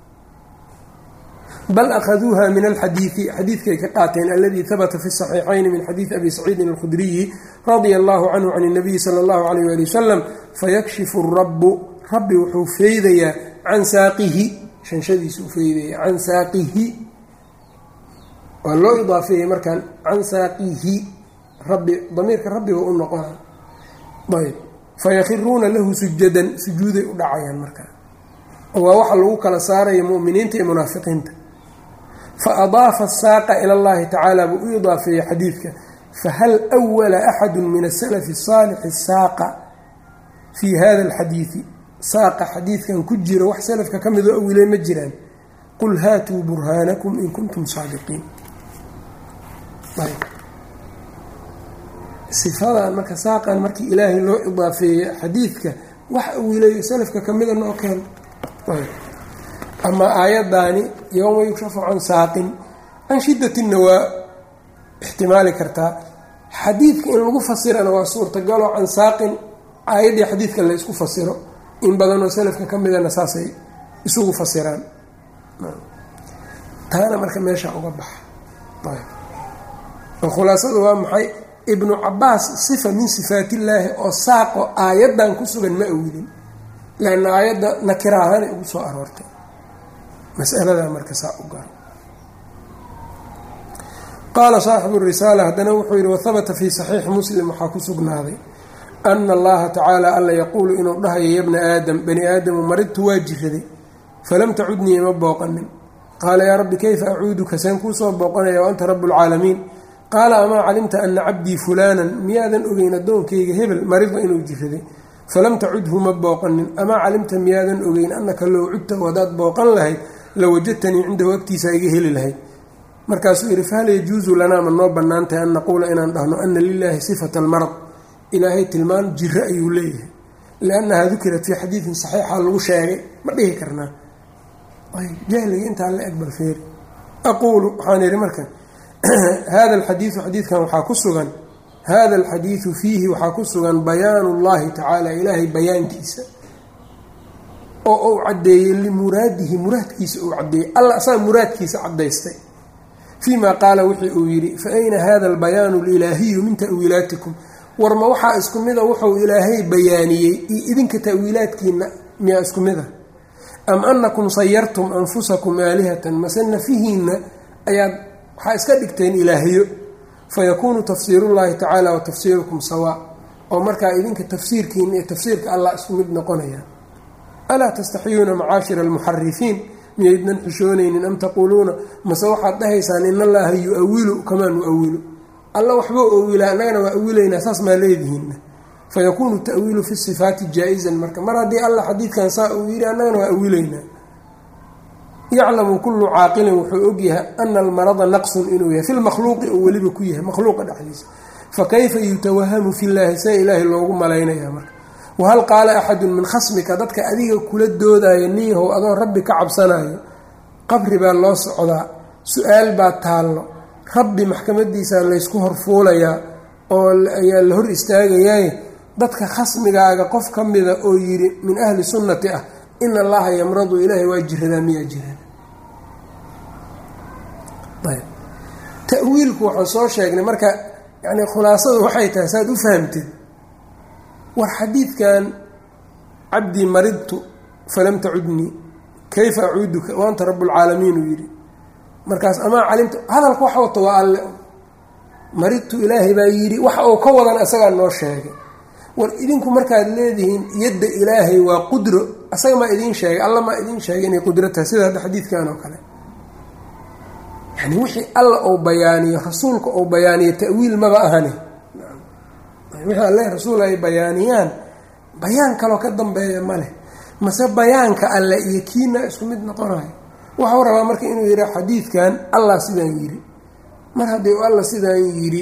bal akhaduuha min alxadiidi xadiidkay ka qaateen aladii habata fi saxiixayni min xadiidi abi saciidin alkhudriyi radia allahu canhu can اnabiyi sala allahu alayh wali wasalam fayakshifu rabu rabbi wuxuu feydayaa can saaqihi shanshadiisa u feydaya can saaqihi waa loo idaafeeyey markaan can saaqihi rabbi damiirka rabbiga u noqona ayb fayakiruuna lahu sujadan sujuuday u dhacayaan markaa waa waxa lagu kala saaraya muminiinta iyo munaafiqiinta faadaafa asaaqa ila allahi tacaala buu u idaafeeyey xadiidka fahal wala axadu min asalafi saalixi saaqa fii hada alxadiidi saaqa xadiidkan ku jira wax salafka ka midoo awiley ma jiraan qul haatuu burhaanakum in kuntum saadiqiin sifadan marka saaqan markii ilaahay loo idaafeeyey xadiidka wax awilayo salafka kamida noo keen ama aayaddaani yowma yukshafu can saaqin can shiddatinna waa ixtimaali kartaa xadiidka in lagu fasirana waa suurtagaloo can saaqin aayaddii xadiidka la ysku fasiro in badanoo salafka ka midana saasay isugu fasiraan taana marka meesha uga baxa oo khulaasadu waa maxay ibnu cabaas sifa min sifaat illaahi oo saaqo aayaddan ku sugan ma awilin leanna aayadda nakira ahaanay ugu soo aroortay masaladaa marka saa u garo qaala saaxibu risaala haddana wuxuu yihi wahabata fii saxiixi muslim waxaa ku sugnaaday ana allaha tacaala alla yaquulu inuu dhahayo yabna aadam bani aadamu maridtu waa jiraday falam tacudnii ima booqanin qaala yaa rabbi kayfa acuuduka seen kuusoo booqanaya wa anta rabu lcaalamiin qaala amaa calimta ana cabdii fulaanan miyaadan ogeyn addoonkayga hebel marida inuu jiraday falam tacudhu ma booqanin amaa calimta miyaadan ogeyn annaka low cudtahu haddaad booqan lahayd lawajadtanii cindahu agtiisa iga heli lahayd markaasuu yidhi fahal yajuusu lanaa ma noo bannaan tahay an naquula inaan dhahno ana lilaahi sifata almarad ilaahay tilmaan jiro ayuu leeyahay liannahaa dukirat fii xadiidin saxiixa lagu sheegay ma dhihi karnaa jahliga intaa la egbal feeri aquulu waxaan idhi marka hada alxadiidu xadiidkan waxaa ku sugan hada alxadiidu fiihi waxaa ku sugan bayaanu llahi tacaala ilaahay bayaankiisa oo uu caddeeyey limuraadihi muraadkiisa uu caddeeyey alla asaga muraadkiisa caddaystay fii ma qaala wixii uu yidhi fa ayna hada albayaanu alilaahiyu min ta'wiilaatikum warma waxaa isku mida wuxuu ilaahay bayaaniyey iyo idinka ta'wiilaadkiina miyaa isku mid a am anakum sayartum anfusakum aalihatan mase nafihiinna ayaad waxaa iska dhigteen ilaahyo fayakuunu tafsiirullahi tacaala wa tafsiirukum sawaa oo markaa idinka tafsiirkiina iyo tafsiirka allah isku mid noqonaya alaa tastaxiyuuna macaashira almuxarifiin miyaydnan xishoonaynin am taquuluuna mase waxaad dhahaysaan in allaha yu-awilu kamaa nu-awilu alla waxbuu awilaa annagana waa awilaynaa saas maa leedihiinna fayakuunu ta'wiilu fi sifaati jaa-izan marka mar haddii alla xadiidkan saa uu yidhi annagana waa awilaynaa yaclamu kullu caaqilin wuxuu ogyahay ana almarada naqsun inuu yahay fi lmakhluuqi oo weliba ku yahay makhluuqa dhexdiisa fakayfa yutawahamu fillaahi see ilaahay loogu malaynayaa marka wahal qaala axadun min khasmika dadka adiga kula doodaya niyahow adoo rabbi ka cabsanayo qabri baa loo socdaa su-aal baa taallo rabbi maxkamadiisa laysku horfuulayaa oo ayaa la hor istaagayaye dadka khasmigaaga qof ka mida oo yidhi min ahli sunnati ah in allaha yamradu ilaahay waa jiradaa miyaa jirada ayb ta-wiilku waxaan soo sheegnay marka yani khulaasadu waxay tahay saaad u fahamteed war xadiidkan cabdii maridtu falam tacudnii kayfa acuuduka waanta rabbulcaalamiin uu yidhi markaas amaa calimta hadalka wax wato waa alle maridtu ilaahay baa yidhi wax uu ka wadan asagaa noo sheegay war idinku markaad leedihiin yadda ilaahay waa qudro asaga maa idiin sheegay alla maa idiin sheegay inay qudro tahay sida hadda xadiidkan oo kale yani wixii alla uu bayaaniyo rasuulka uu bayaaniyo ta'wiil maba ahani wixii alle rasuul ay bayaaniyaan bayaan kaloo ka dambeeya ma leh mase bayaanka alle iyo kiina isku mid noqonayo waxau rabaa marka inuu yidhi xadiidkan allah sidaan yidhi mar haddii u alla sidaan yidhi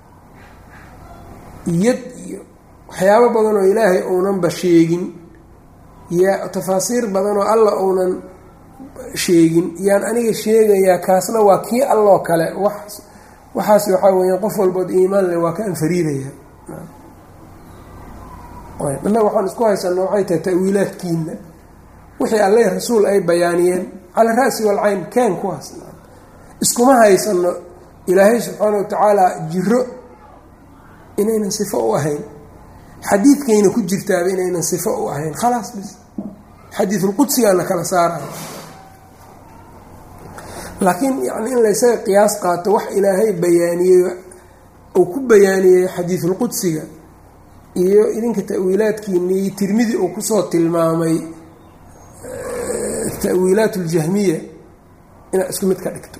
yad iyo waxyaabo badan oo ilaahay uunanba sheegin yaa tafaasiir badan oo alla uunan sheegin yaan aniga sheegayaa kaasna waa kii alloo kale wax waxaas waxaa weeyaan qof walbood iimaan leh waa ka anfariiraya innaga waxaan isku haysana waxay tahay ta'wiilaadkiina wixii alle rasuul ay bayaaniyeen cala ra'si walcayn keen kuwaas iskuma haysano ilaahay subxaana wa tacaala jiro inaynan sifo u ahayn xadiidkayna ku jirtaaba inaynan sifo u ahayn khalaas bis xadiidulqudsigaana kala saaraya laakiin yani in laysaga qiyaas qaato wax ilaahay bayaaniyey uu ku bayaaniyey xadiidulqudsiga iyo idinka ta'wiilaadkiini iyo tirmidi uu kusoo tilmaamay tawiilaat اljahmiya inaad isku mid ka dhigto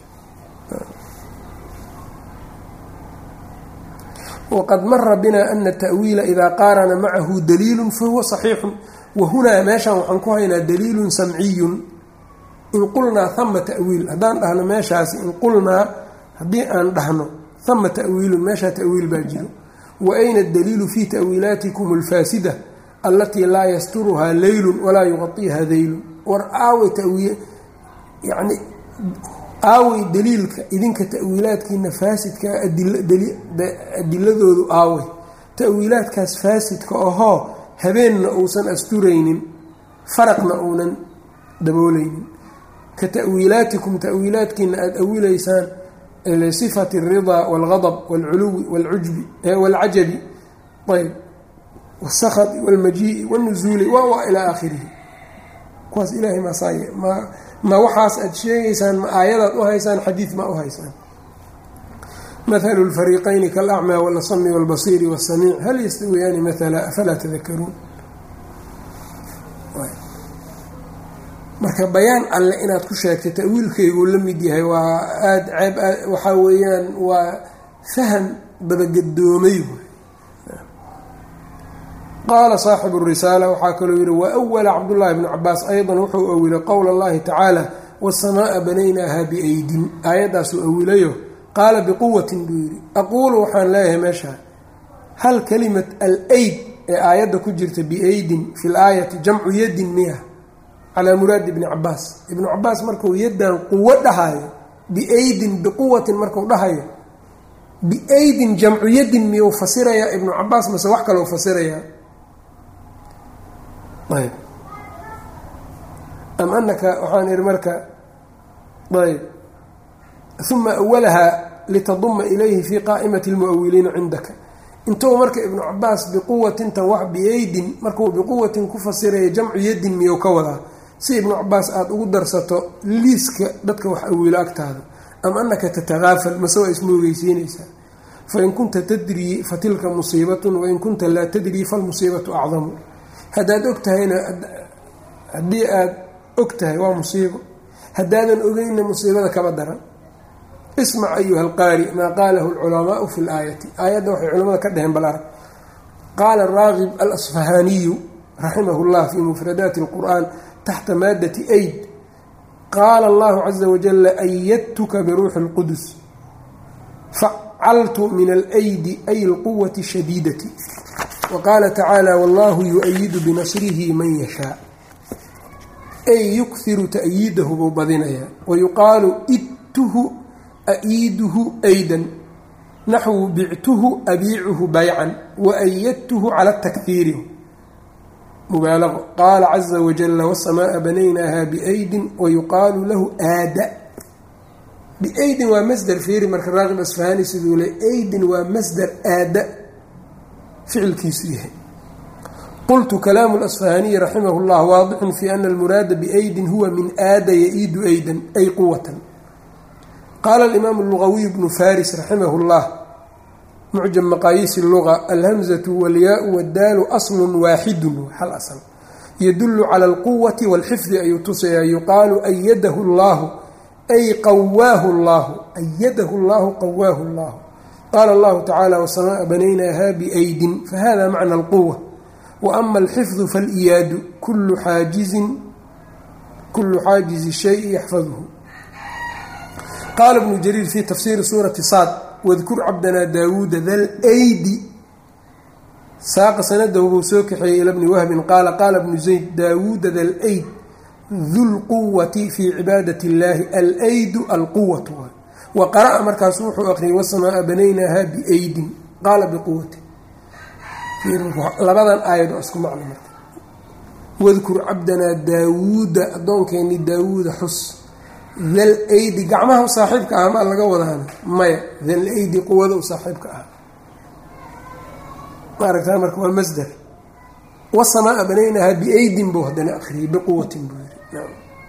waqad mara bina ana taأwiila idaa qaarana macahu daliilu fahuwa صaxiixu wahunaa meeshaan waxaan ku haynaa daliilu samciyu in qulnaa hama tawiil haddaan dhahno meeshaasi in qulnaa haddii aan dhahno hama tawiilun meeshaa tawiil baa jiro wa ayna daliilu fi tawiilaatikum اlfaasida alatii laa yasturuhaa leylu walaa yuqaiiha daylun war aawey tawiil yani aawey daliilka idinka ta'wiilaadkiina faasidka adiladoodu aawey ta'wiilaadkaas faasidka ahoo habeenna uusan asturaynin faraqna uunan dabooleynin ka ta'wiilaatikum ta'wiilaadkiina aada awilaysaan lisifati alridaa walgadab walculuwi walcujbi walcajabi ayb wاsakti wاlmajii'i wاlnuzuuli wa ilaa aakhirihi kuwaas ilaahay maasaaye ma ma waxaas aada sheegaysaan ma aayadaad u haysaan xadiid ma u haysaan mathalu lfariiqayni kalacmaa walasami walbasiiri wasamiic hal yastawiyaani mathala afalaa tadakaruun marka bayaan alle inaad ku sheegtay ta'wiilkayguu la mid yahay waa aada ceeb waxaa weeyaan waa faham dabagedoomay qaala saaxibu risaala waxaa kaloo yihi waawala cabdullaahi bnu cabaas aydan wuxuu awilay qowla allahi tacaala waasamaaa banaynaaha biaydin aayaddaasuu awilayo qaala biquwatin buu yidhi aquulu waxaan leeyahay meeshaa hal kalimat al-ayd ee aayadda ku jirta biaydin fi laayati jamcu yadin miya calaa muraadi ibni cabaas ibnu cabaas markuu yaddan quwo dhahayo biaydin biquwatin marku dhahayo biaydin jamcu yadin miyuu fasirayaa ibnu cabaas mase wax kalou fasirayaa ayb am anaka waxaan ihi marka ayb uma awalahaa litaduma ilayhi fi qaa'imati lmuawiliina cindaka intuu marka ibnu cabaas biquwatintan wax biaydin markuu biquwatin ku fasiraya jamcu yadin miyuu ka wadaa si ibnu cabaas aada ugu darsato liiska dadka wax awiilo agtaada am anaka tatakaafal mase waa ismoogeysiinaysaa fain kunta tadrii fatilka musiibatun wain kunta laa tadrii falmusiibatu acdamu haddaad og tahayna haddii aada og tahay waa musiibo haddaadan ogeyna musiibada kaba daran ismac ayuha alqaari maa qaalahu alculamaau fi laayati aayadda waxay culamada ka dheheen bal arag qaala raagib alasfahaaniyu raximah llah fi mufradaati اlqur'an taxta maadati aid qaala allahu caza wajala ayadtuka biruuxi اlqudus facaltu min alaydi ay اlquwati shadiidati waqaala tacaala wallahu yu-ayidu binasrihi man yashaa ay yukhiru ta'yiidahu buu badinayaa wayuqaalu idtuhu a'iiduhu aydan naxwu bictuhu abiicuhu baycan waayadtuhu cala takfiiri mubaalaqo qaala caza wajala wasamaa'a banaynaaha biaydin wayuqaalu lahu aada biaydin waa masder fiiri marka raaqib asfahani siduu le aydin waa masder aada ficilkiisu yahay qultu kalaamu lasfahaniyi raximah llah waadixun fi ana almuraada biaydin huwa min aada yaiidu aydan ay quwatan qaala alimaamu lugawiy bnu faris raximah llah mucjam maqaayiisi luga alhamzatu walyaau waddaalu aslun waaxidun hal asl yadulu cala alquwati walxifdi ayuu tusayaa yuqaalu ayadahu llahu ay qawaahu llahu ayadahu llahu qawaahu llahu qaala allahu tacala wasamaa banaynaaha biaydin fahada macna alquwa waama alxifdu faliyaadu kulu xaajizin kulu xaajizi shayi yaxfadhu qaala bnu jariir fi tafsiiri suurati saad wadkur cabdanaa daawuuda dal ydi saaqa sanadahu buu soo kaxeeyey ila bni wahbin qaala qaala bnu zayd daawuuda dal yd dulquwati fii cibaadati اllaahi alaydu alquwatu wa qara'a markaasu wuxuu aqriyay wasamaaa banaynaaha biaydin qaala biquwati labadan aayad oo isku macno marka wadkur cabdanaa daawuuda addoonkeenii daawuuda xus dal aydi gacmaha u saaxiibka ah maa laga wadaana maya dal aydi quwada u saaxiibka ah maaragtaa marka waa masder wasamaaa banaynaaha biaydin buu haddana akriyay biquwatin buu yiri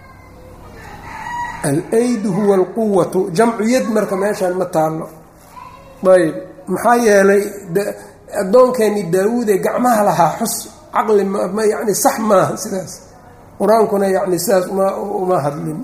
alaydu huwa alquwatu jamcu yad marka meeshaan ma taalo ayb maxaa yeelay addoonkeenii daawuud ee gacmaha lahaa xus caqli ma yani sax maaha sidaas qur-aankuna yani sidaas uma hadlin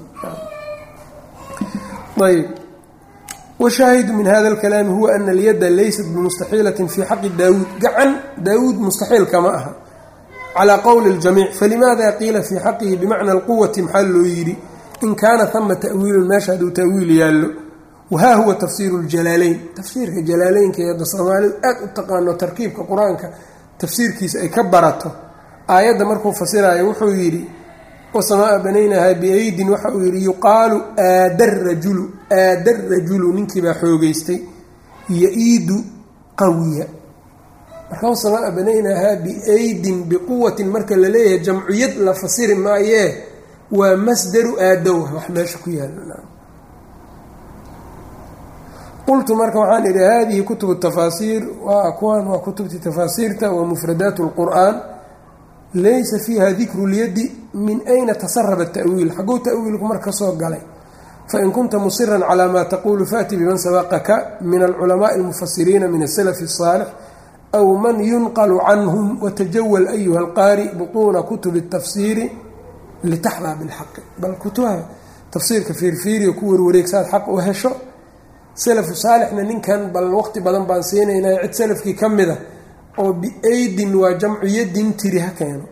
ayb washaahidu min hada alkalaami huwa ana alyadda laysat bimustaxiilatin fii xaqi daawuud gacan daawuud mustaxiil kama aha calaa qowli اljamiic falimaada qiila fii xaqihi bimacna alquwati maxaa loo yidhi in kaana hama ta'wiilun meesha hadduu ta'wiil yaallo wahaa huwa tafsiiru ljalaaleyn tafsiirka jalaaleynka eeda soomaalidu aad u taqaano tarkiibka qur-aanka tafsiirkiisa ay ka barato aayadda markuu fasiraayo wuxuu yidhi wasamaaa banaynahaa biaydin waxa uu yidhi yuqaalu aada rajulu aada rajulu ninkiibaa xoogeystay yo-iidu qawiya marka wasamaaa banaynahaa biaydin biquwatin marka la leeyahay jamciyad la fasiri maayee waa masdaru aadow wax meesha ku yaala qultu marka waxaan idhi hadihi kutubu tafaasiir waa kuwan waa kutubtii tafaasiirta wa mufradaat اlqur'an laysa fiiha dikru lyadi min ayna tasaraba tawiil xaguu tawiilku marka kasoo galay fain kunta musiran calى ma taqulu faأti biman sabaqaka min alculamaءi اlmufasiriina min aslf الصaalix aw man yunql canhm watajawal ayuha اlqaari buطuna kutub الtafsiiri litaxdaa bilxaqi bal kutubaha tafsiirka fiirfiiriyo ku warwareegsaad xaq u hesho salafu saalixna ninkan bal waqti badan baan siinaynaa cid salafkii ka mida oo biaydin waa jamcu yadin tiri ha keeno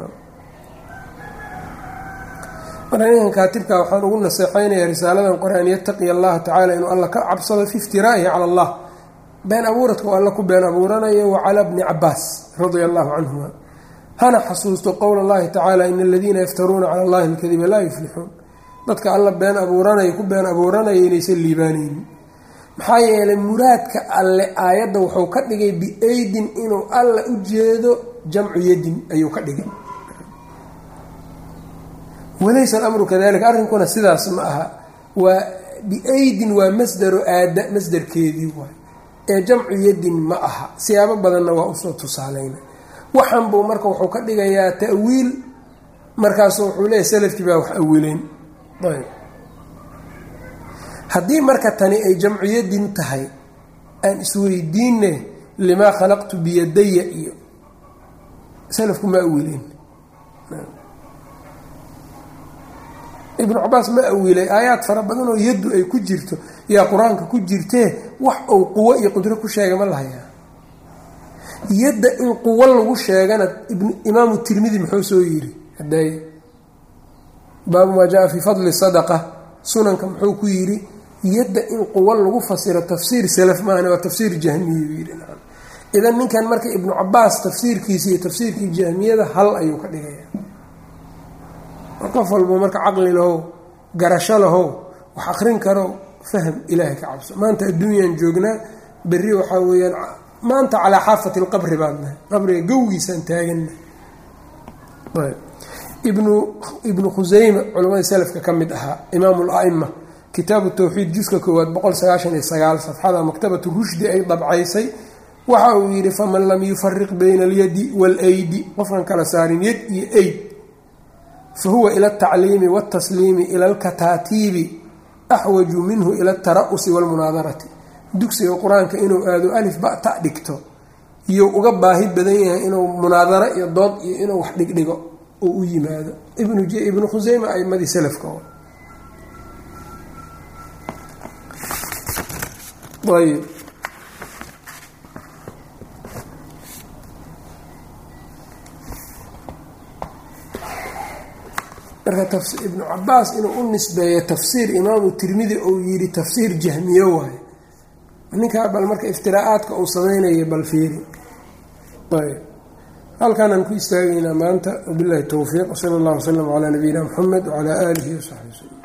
marka ninkan kaatibka waxaan ugu naseexaynayaa risaaladan qore an yattaqiya allaha tacaala inuu alla ka cabsado fi iftiraa'ihi cala allah been abuuradka oo alla ku been abuuranayo wa calaa bni cabaas radia allahu canhuma hana xasuusto qowla allahi tacaala ina aladiina yaftaruuna cala allahi alkadiba laa yuflixuun dadka alla been abuuranaya ku been abuuranaya inaysan liibaanaynin maxaa yeelay muraadka alle aayadda wuxuu ka dhigay biaydin inuu alla u jeedo jamcu yadin ayuu ka dhigay walaysa alamru kadalika arrinkuna sidaas ma aha waa biaydin waa masdaro aada masdarkeedii waay ee jamcu yadin ma aha siyaabo badanna waa usoo tusaaleyna waxan buu marka wuxuu ka dhigayaa ta'wiil markaasu wuxuu leeyahy salafkii baa wax awileen ayb haddii marka tani ay jamcu yadin tahay aan isweydiine limaa khalaqtu biyadaya iyo salafku ma awileen ibnu cabaas ma awilay aayaad fara badan oo yaddu ay ku jirto yaa qur-aanka ku jirtee wax uu quwo iyo qudro ku sheega ma lahayaa yadda in quwo lagu sheegana imaamu tirmidi muxuu soo yiri haday baabu maa jaa fii fadli sadaqa sunanka muxuu ku yiri yadda in quwo lagu fasiro tafsiir salaf maahane waa tafsiir jahmiyu yiri idan ninkan marka ibnu cabaas tafsiirkiisa iyo tafsiirkii jahmiyada hal ayuu ka dhigaya qof walbo marka caqli lahow garasho lahow wax akrin karo fahm ilaahay ka cabso maanta adduunyaan joognaa berri waxaa weeyaan maanta calaa xaafati lqabri baan nahay qabriga gowgiisaan taagana ibnu ibnu khuseyma culamada salafka ka mid ahaa imaamu l-aima kitaabu tawxiid juska koowaad boqol sagaashan iyo sagaal safxada maktabatu rushdi ay dabcaysay waxa uu yidhi faman lam yufariq bayna alyadi waalaydi qofkan kala saarin yad iyo ayd fahuwa ila altacliimi waltasliimi ila alkataatiibi axwaju minhu ila altara'usi walmunaadarati dugsiga qur-aanka inuu aado alif bata dhigto iyou uga baahi badan yahay inuu munaadaro iyo dood iyo inuu wax dhigdhigo oo u yimaado ibnu khuseyma aimadii salafka ayb marka ibnu cabaas inuu u nisbeeyo tafsiir imaamu tirmidi uu yiri tafsiir jahmiye waayo ninkaa bal marka iftiraacaadka uu sameynaya bal fiiri ayb halkaanaan ku istaagaynaa maanta wabilahi towfiiq wsala allah wasalam calaa nabiyina muxamed wacalaa aalihi wasaxbi wslm